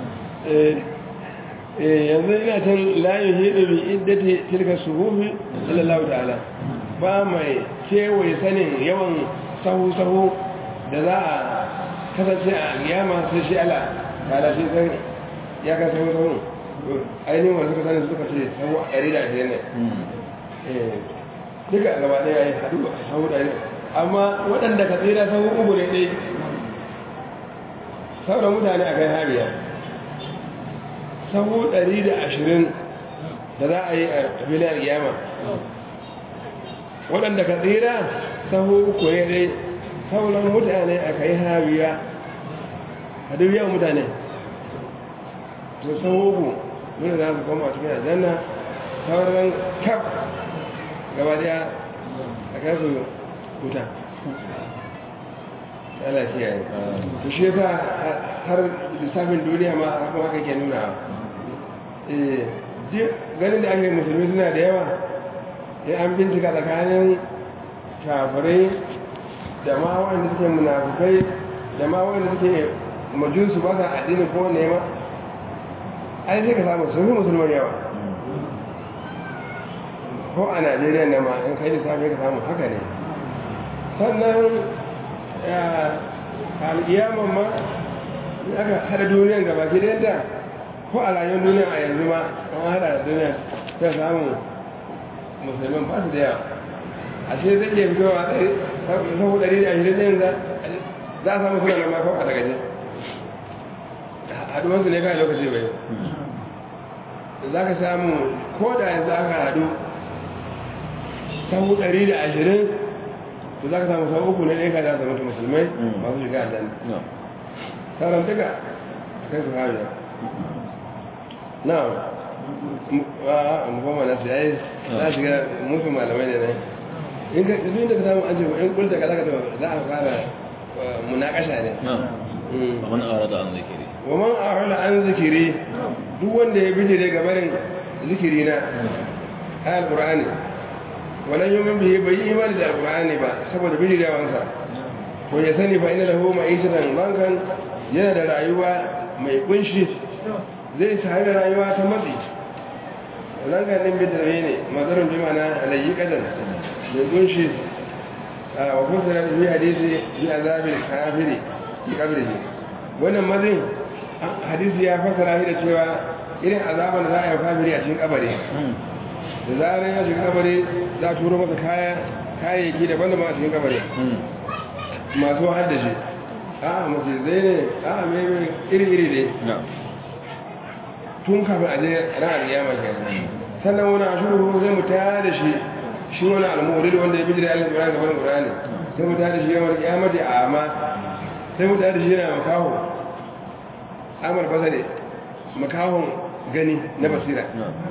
yanzu ina can layin hidu bi iddati tilka suhufi sallallahu ta'ala ba mai kewaye sanin yawan sahu-sahu da za a kasance a yama sai shi ala ta'ala shi san ya ka sahu-sahu ainihin wanda suka sani suka ce sahu a ɗari da ashirin ne duka gaba ɗaya ya haɗu a sahu ɗari amma waɗanda ka tsira sahu uku ne ɗai sauran mutane a kai hariya sahu ɗari da ashirin da za a yi a filin yama waɗanda ka tsira sahu uku ne ɗai sauran mutane a kai hariya a duk yawan mutane to sahu uku nuna za su koma cikin aljanna sauran kaf gaba daya a kasu wuta ala kiyaye to shi yasa har lissafin duniya ma kuma haka ke nuna ganin da ake musulmi suna da yawa ya an bincika tsakanin kafirai da ma wanda suke munafukai da ma wanda suke majunsu ba sa addini ko nema ai sai ka samu sun fi musulman yawa ko a najeriya na ma in kai lissafi ka samu haka ne sannan al'iyaman ma aka hada duniyan gaba ke da ko a rayuwar duniya a yanzu ma an hada da duniya ta samu musulman ba su da yawa a ce zai iya fitowa sahu ɗari da ashirin ɗin za a samu suna na makon a daga ne haduwansu ne kai lokaci bai za ka samu ko da yanzu aka hadu sahu ɗari da ashirin to za ka samu sahu uku ne ɗaya ka za su mutu musulmai masu shiga aljanna sauran duka a kai su hawiya na mu goma na su yayi za shiga musu malamai ne ne in ka duk da ka samu an ce in kulta ka zaka za a fara munakasha ne ومن أراد عن ذكري wa man arala an zikiri duk wanda ya bijire ga barin zikiri na ayal qur'ani walan yumin bihi bai yi imani da alqur'ani ba saboda bijirewansa ko ya sani fa inna lahu ma'ishatan bankan yana da rayuwa mai kunshi zai sami rayuwa ta matsi ranganin bidare ne mazarin bi mana alayyi kadan mai kunshi a wakusa da bi hadisi bi azabil kafiri fi kabrihi wannan mazin hadisi ya fasara shi da cewa irin azaban da za a yi kafiri a cikin kabari da zarar ya shiga kabari za a turo masa kaya kayayyaki daban daban a cikin kabari masu haddashi a mace zai ne a mai iri-iri ne tun kafin aje ran aliyama ke sannan wani ashuru zai mu taya da shi shi wani almurid wanda ya bi da Allah Qur'ani gaban Qur'ani sai mu taya da shi yawan kiyamati a amma sai mu taya da shi yana makaho amal basare makahon gani na basira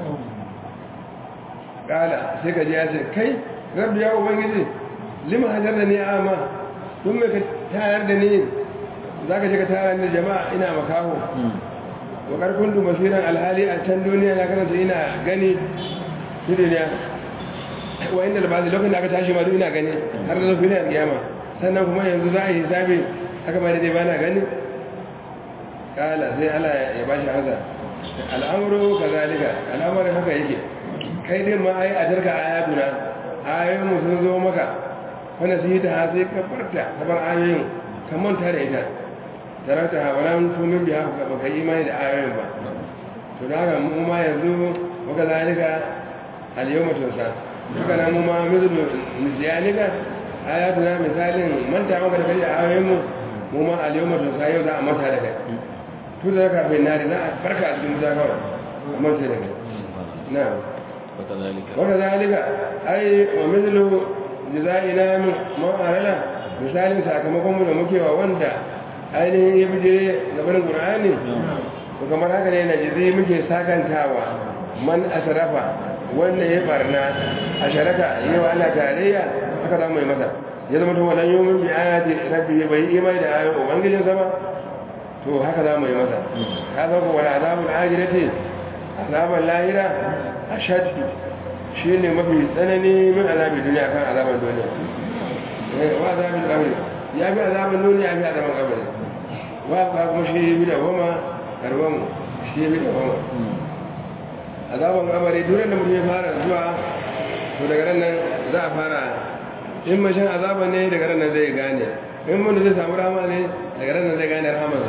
kala sai ka ji ya ce kai rabbi ya ubangiji lima hajar da ni amma tun mai ka tayar da ni za ka shiga tayar da jama'a ina makaho wakar kundu masiran alhali a can duniya na kasance ina gani su duniya wa inda da basu lokacin da aka tashi ma ina gani har da zafi na kiyama sannan kuma yanzu za a yi hisabi aka ba da ba na gani kala sai ala ya ba shi haza al'amuru ka zalika al'amarin haka yake kai din ma ai a tarka ayatuna ayoyin mu sun zo maka wanda su yi ta sai ka farta ka bar ayoyin ka manta da ita tarata ha wala tumin biya ba ka imani da ayoyin ba to da haka mu ma yanzu waka zalika al-yawma tunsa haka nan mu ma mithlu nisyanika ayatuna misalin manta maka da kai ayoyin mu mu ma al-yawma tunsa yau za a manta da kai to da ka bin nari za a farka a cikin wuta kawai a manta da kai na'am waka zalika ai wa mithlu jaza'ina min ma'arala misalin sakamakon mu da muke wa wanda ainihin ya bije gabanin ƙura'ani to kamar haka ne na jizi muke sakantawa man asarafa wanda ya barna a sharaka yi wa ana tarayya haka za mu yi masa ya zama tuwa nan yomin bi ayati rabbi bai yi imani da ayoyin ubangijin sama to haka za mu yi masa ka san ko wani azabul ajirati azaban lahira a shaddi shi ne mafi tsanani min azabin duniya kan azaban duniya wa azabin kabari ya fi azaban duniya ya fi azaban kabari wa ba kuma shi bi da goma karban shi bi da goma azaban kabari duk da mutum ya fara zuwa to daga nan za a fara in mashin azaban ne daga nan zai gane in mun zai samu rama ne daga nan zai gane rahama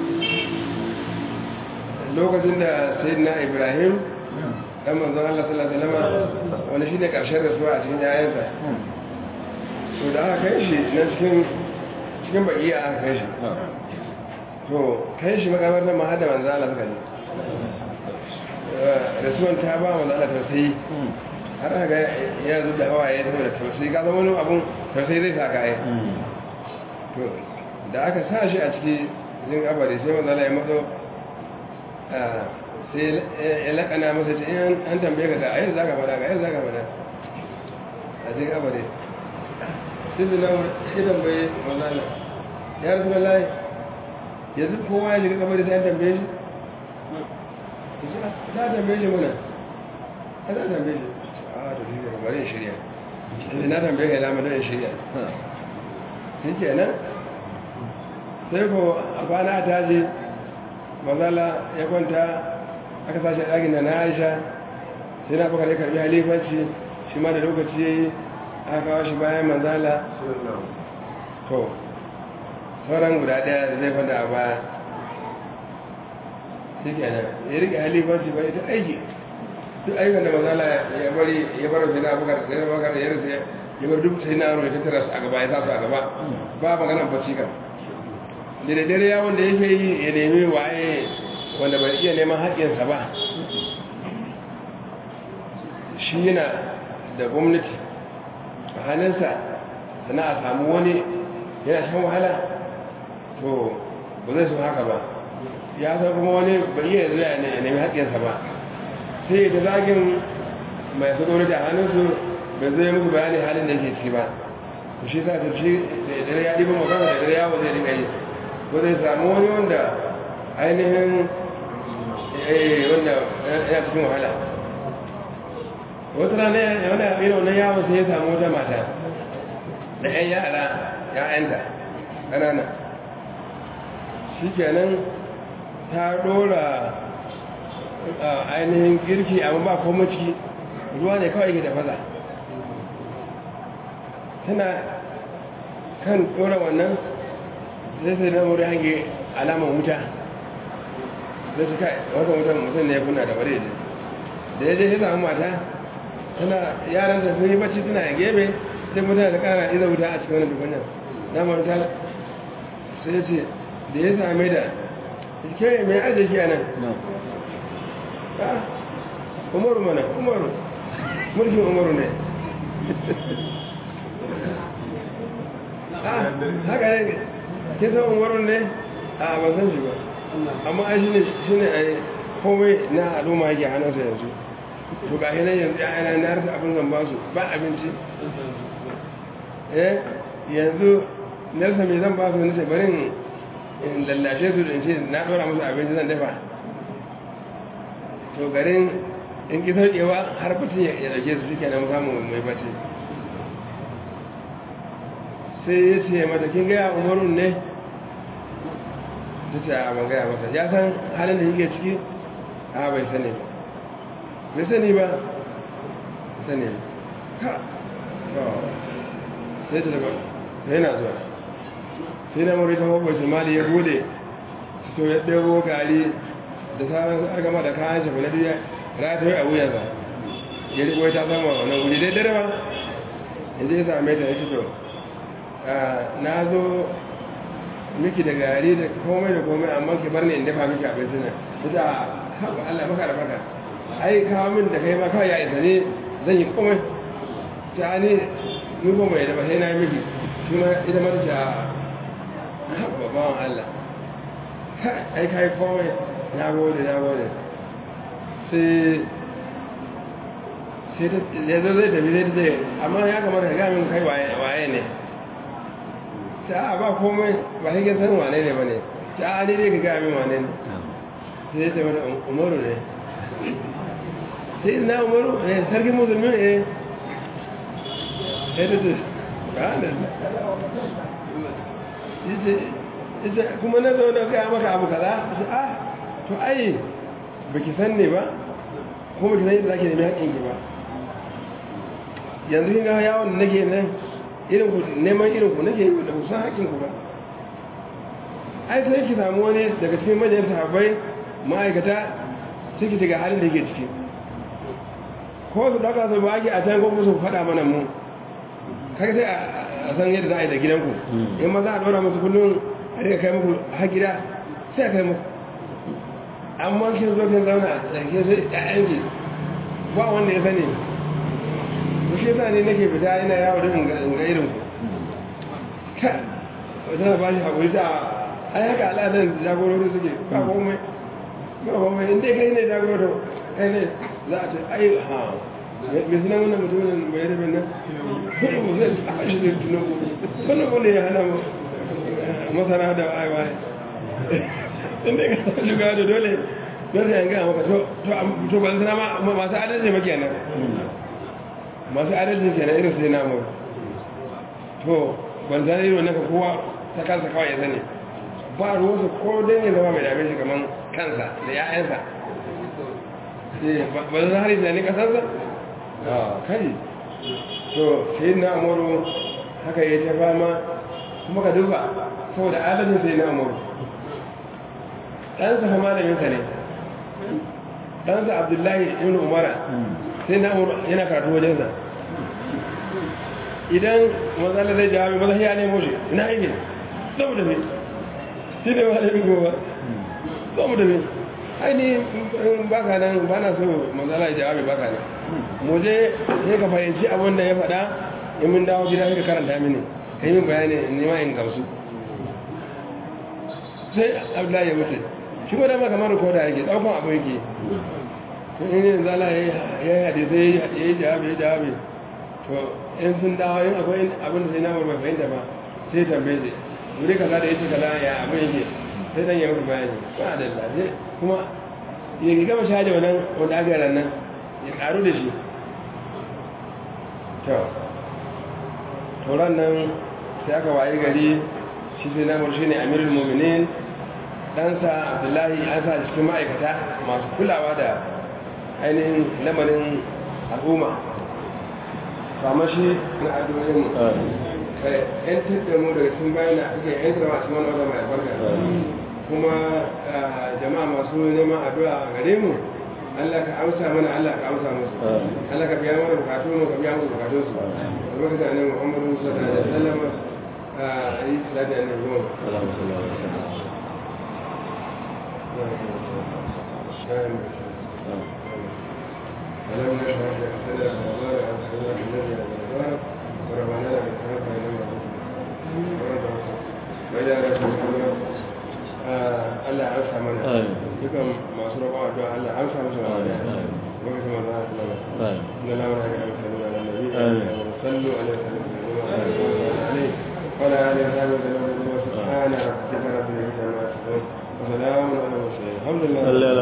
lokacin da sayyidina ibrahim dan manzon Allah sallallahu alaihi wasallam wani shine karshen rasuwa a cikin yayansa to da aka kai shi na cikin cikin baki aka kai shi to kai shi makamartar ma hada manzo Allah suka ne rasuwan ta ba manzo Allah tausayi har aka ya zo da hawaye saboda tausayi ka zama wani abun tausayi zai saka ai to da aka sa shi a ciki jin abari sai manzo Allah ya matso sai ya lakana masa ce in an tambaye ka ga ayyar zaka fada ga ayyar zaka fada a cikin abari sai da nan ya tambaye manzo Allah ya rasu wallahi yanzu kowa ya shiga kabari sai an tambaye shi za a tambaye shi muna a za a tambaye shi a to shi ne bari shirya inda na tambaye ka dama don shirya shi ke nan sai ko a kwana ta je mazala ya kwanta aka sashi a ɗakin da na aisha sai na bakar ya karbi halifanci shi ma da lokaci ya yi aka kawo shi bayan manzala to sauran guda daya zai fada a baya shi kenan ya rike halifanci bai ta aiki duk aikin da mazala ya bari ya bar sai na abubakar sai na abubakar ya rasa ya bar duk sai na amurka ta tara su a gaba ya sa su a gaba ba magana bacci kan da da dare yawon da yake yi ya nemi waye wanda bai iya neman haƙƙinsa ba shi yana da gwamnati a hannunsa sana a samu wani yana shan wahala to ba zai so haka ba ya san kuma wani bai iya zuwa ya nemi haƙƙinsa ba sai da zagin mai su gwamnati a hannunsu bai zai musu bayanin halin da yake ciki ba to shi sa ta shi da dare ya ɗiba magana da dare yawo zai dinga yi ko zai samu wani wanda ainihin eh wanda ya cikin wahala wata rana ya wani irin wannan yawon sai ya samu wata mata da 'yan yara ya'yanta ƙanana shi kenan ta dora ainihin girki amma ba kuma ciki ruwa ne kawai ke tafasa tana kan dora wannan zai sai na wuri hange alamar wuta zai su kai wata wutan mutum ne ya kuna da wari da ya je ya samu mata tana yaran da sun yi bacci suna a gebe sai mutane da kara iza wuta a cikin wani dubannan na manta sai ya ce da ya same da ke mai arziki a nan umaru mana umaru mulkin umaru ne haka ne ke san umaru ne a ban san shi ba amma ai shi ne shi ne ai komai na al'umma yake hannunsa yanzu to ga hinan yanzu ya yana na rasa abin zan ba su ba abinci eh yanzu nasa mai zan ba su nace barin in lallashe su in ce na dora musu abinci zan dafa to garin in ki saukewa har bacci ya dauke su shike na samu mai bacci sai ya ce mata kin gaya umarun ne ta ce a ban gaya masa ya san halin da yake ciki a bai sani ba bai sani ba sani ba sai ta daga yana zuwa sai na murita mabar shimali ya bude to ya ɗebo gari da sauran aka gama da kayan shafi na duniya rataye a wuyansa ya riƙo ta sama wannan wuri dai dare ba inda ya same ta ya ce to na zo miki da gari da komai da komai amma ki bar ni in dafa miki abinci nan ta ce haɓa Allah maka da maka ai kawo min da kai ma kawai ya isa ne zan yi komai ta ne ni ko mai dafa sai na miki shi ma ita mata ce haɓa bawan Allah ai kai komai na gode na gode sai sai ta ya zo zai tafi zai ta zai amma ya kamata ka gamin kai waye ne ta ba komai ba sai san wane ne ba ne ta ne dai ka gamin wane ne sai ya tafi da umaru ne sai na umaru ne sarkin musulmi ne ya ta ce ita kuma na zo da gaya maka abu kaza ah to ai baki san ne ba kuma ki san yadda zaki nemi haƙƙin ki ba yanzu kin ga yawon da nake nan irin ku neman irin ku nake da ku san haƙƙin ku ba ai sai ki samu wani daga cikin manyan sahabbai ma'aikata ciki daga halin da yake ciki ko su ɗauka su ba a can ko su faɗa mana mu kai sai a san yadda za a yi da gidanku in ma za a ɗora musu kullum a rika kai muku har gida sai a kai muku amma kin zo kin zauna a ke sai ƴaƴanki ba wanda ya sani ku shi yasa ne nake fita ina yawo da in ga irin ku ka wata ba shi haƙuri ta ai haka al'adar jagorori suke ba komai ba komai in dai kai ne jagorori kai ne za a ce ai ha mai suna wannan mutumin bai rabe nan kuma mu zai a shi zai tunan ku wannan wanda ya hana masana da aiwa inda ka shiga da dole dole ya gaya maka to ba sana ma masu adalci ma kenan masu adalci kenan irin sai namu to ban zane irin naka kowa ta kansa kawai ya sani ba ruwansa ko don ya zama mai dame shi kamar kansa da ya'yansa ba zan hari da ni kasarsa kai to sai na amuru haka ya ta fama kuma ka duba saboda adalcin sai na amuru ɗansa fa malaminsa ne ɗansa abdullahi ibn umara sai na amuru yana karatu wajensa idan matsala zai jawabi maza ya nemo shi ina aiki zau da mai shi ne malamin goma zau da mai aini baka nan ba na so matsala jawabi baka nan mu je sai ka fahimci abin da ya faɗa in mun dawo gida ka karanta mini ka yi min bayani nema in gamsu sai abdullahi ya wuce shi ko dama kamar rikoda yake ɗaukan abu yake in yin zala ya yi hadisai ya yi jawabi ya jawabi to in sun dawo yin akwai abin da sai na bai fahimta ba sai tambaye shi wuri kaza da yake kaza ya abin yake sai dan ya musu bayani ba da lafiya kuma ya gama shaje wannan wanda aka yi nan ya karu da shi to tauran nan sai aka waye gari shi sai namur shi ne amirul muminin ɗansa abdullahi an sa cikin ma'aikata masu kulawa da ainihin lamarin al'umma kama shi na addu'o'in mu kai yan tattar mu daga cikin bayan da ake yan tsara cikin wani wata mai albarka kuma jama'a masu neman addu'a a gare mu Allah ka amsa mana Allah ka amsa musu Allah ka biya mana bukatu mu ka biya musu bukatun su albarka da annabi Muhammadu sallallahu alaihi wasallam a yi salati annabi Muhammad اللهم صل على سيدنا ألم نشرح لك صدرك ووضعنا عن صدرك الذي أنزلك ورفعنا لك ذكرك إلى وإلى رسول Allah ya amsa mana dukan masu roƙon addu'a Allah ya amsa musu mana lokacin manzo Allah sallallahu alaihi wasallam inna la ilaha illa Allah sallu alaihi wa sallam وعلى آله وصحبه وسلم سبحان ربك رب العزة عما يصفون وسلام على المرسلين الحمد لله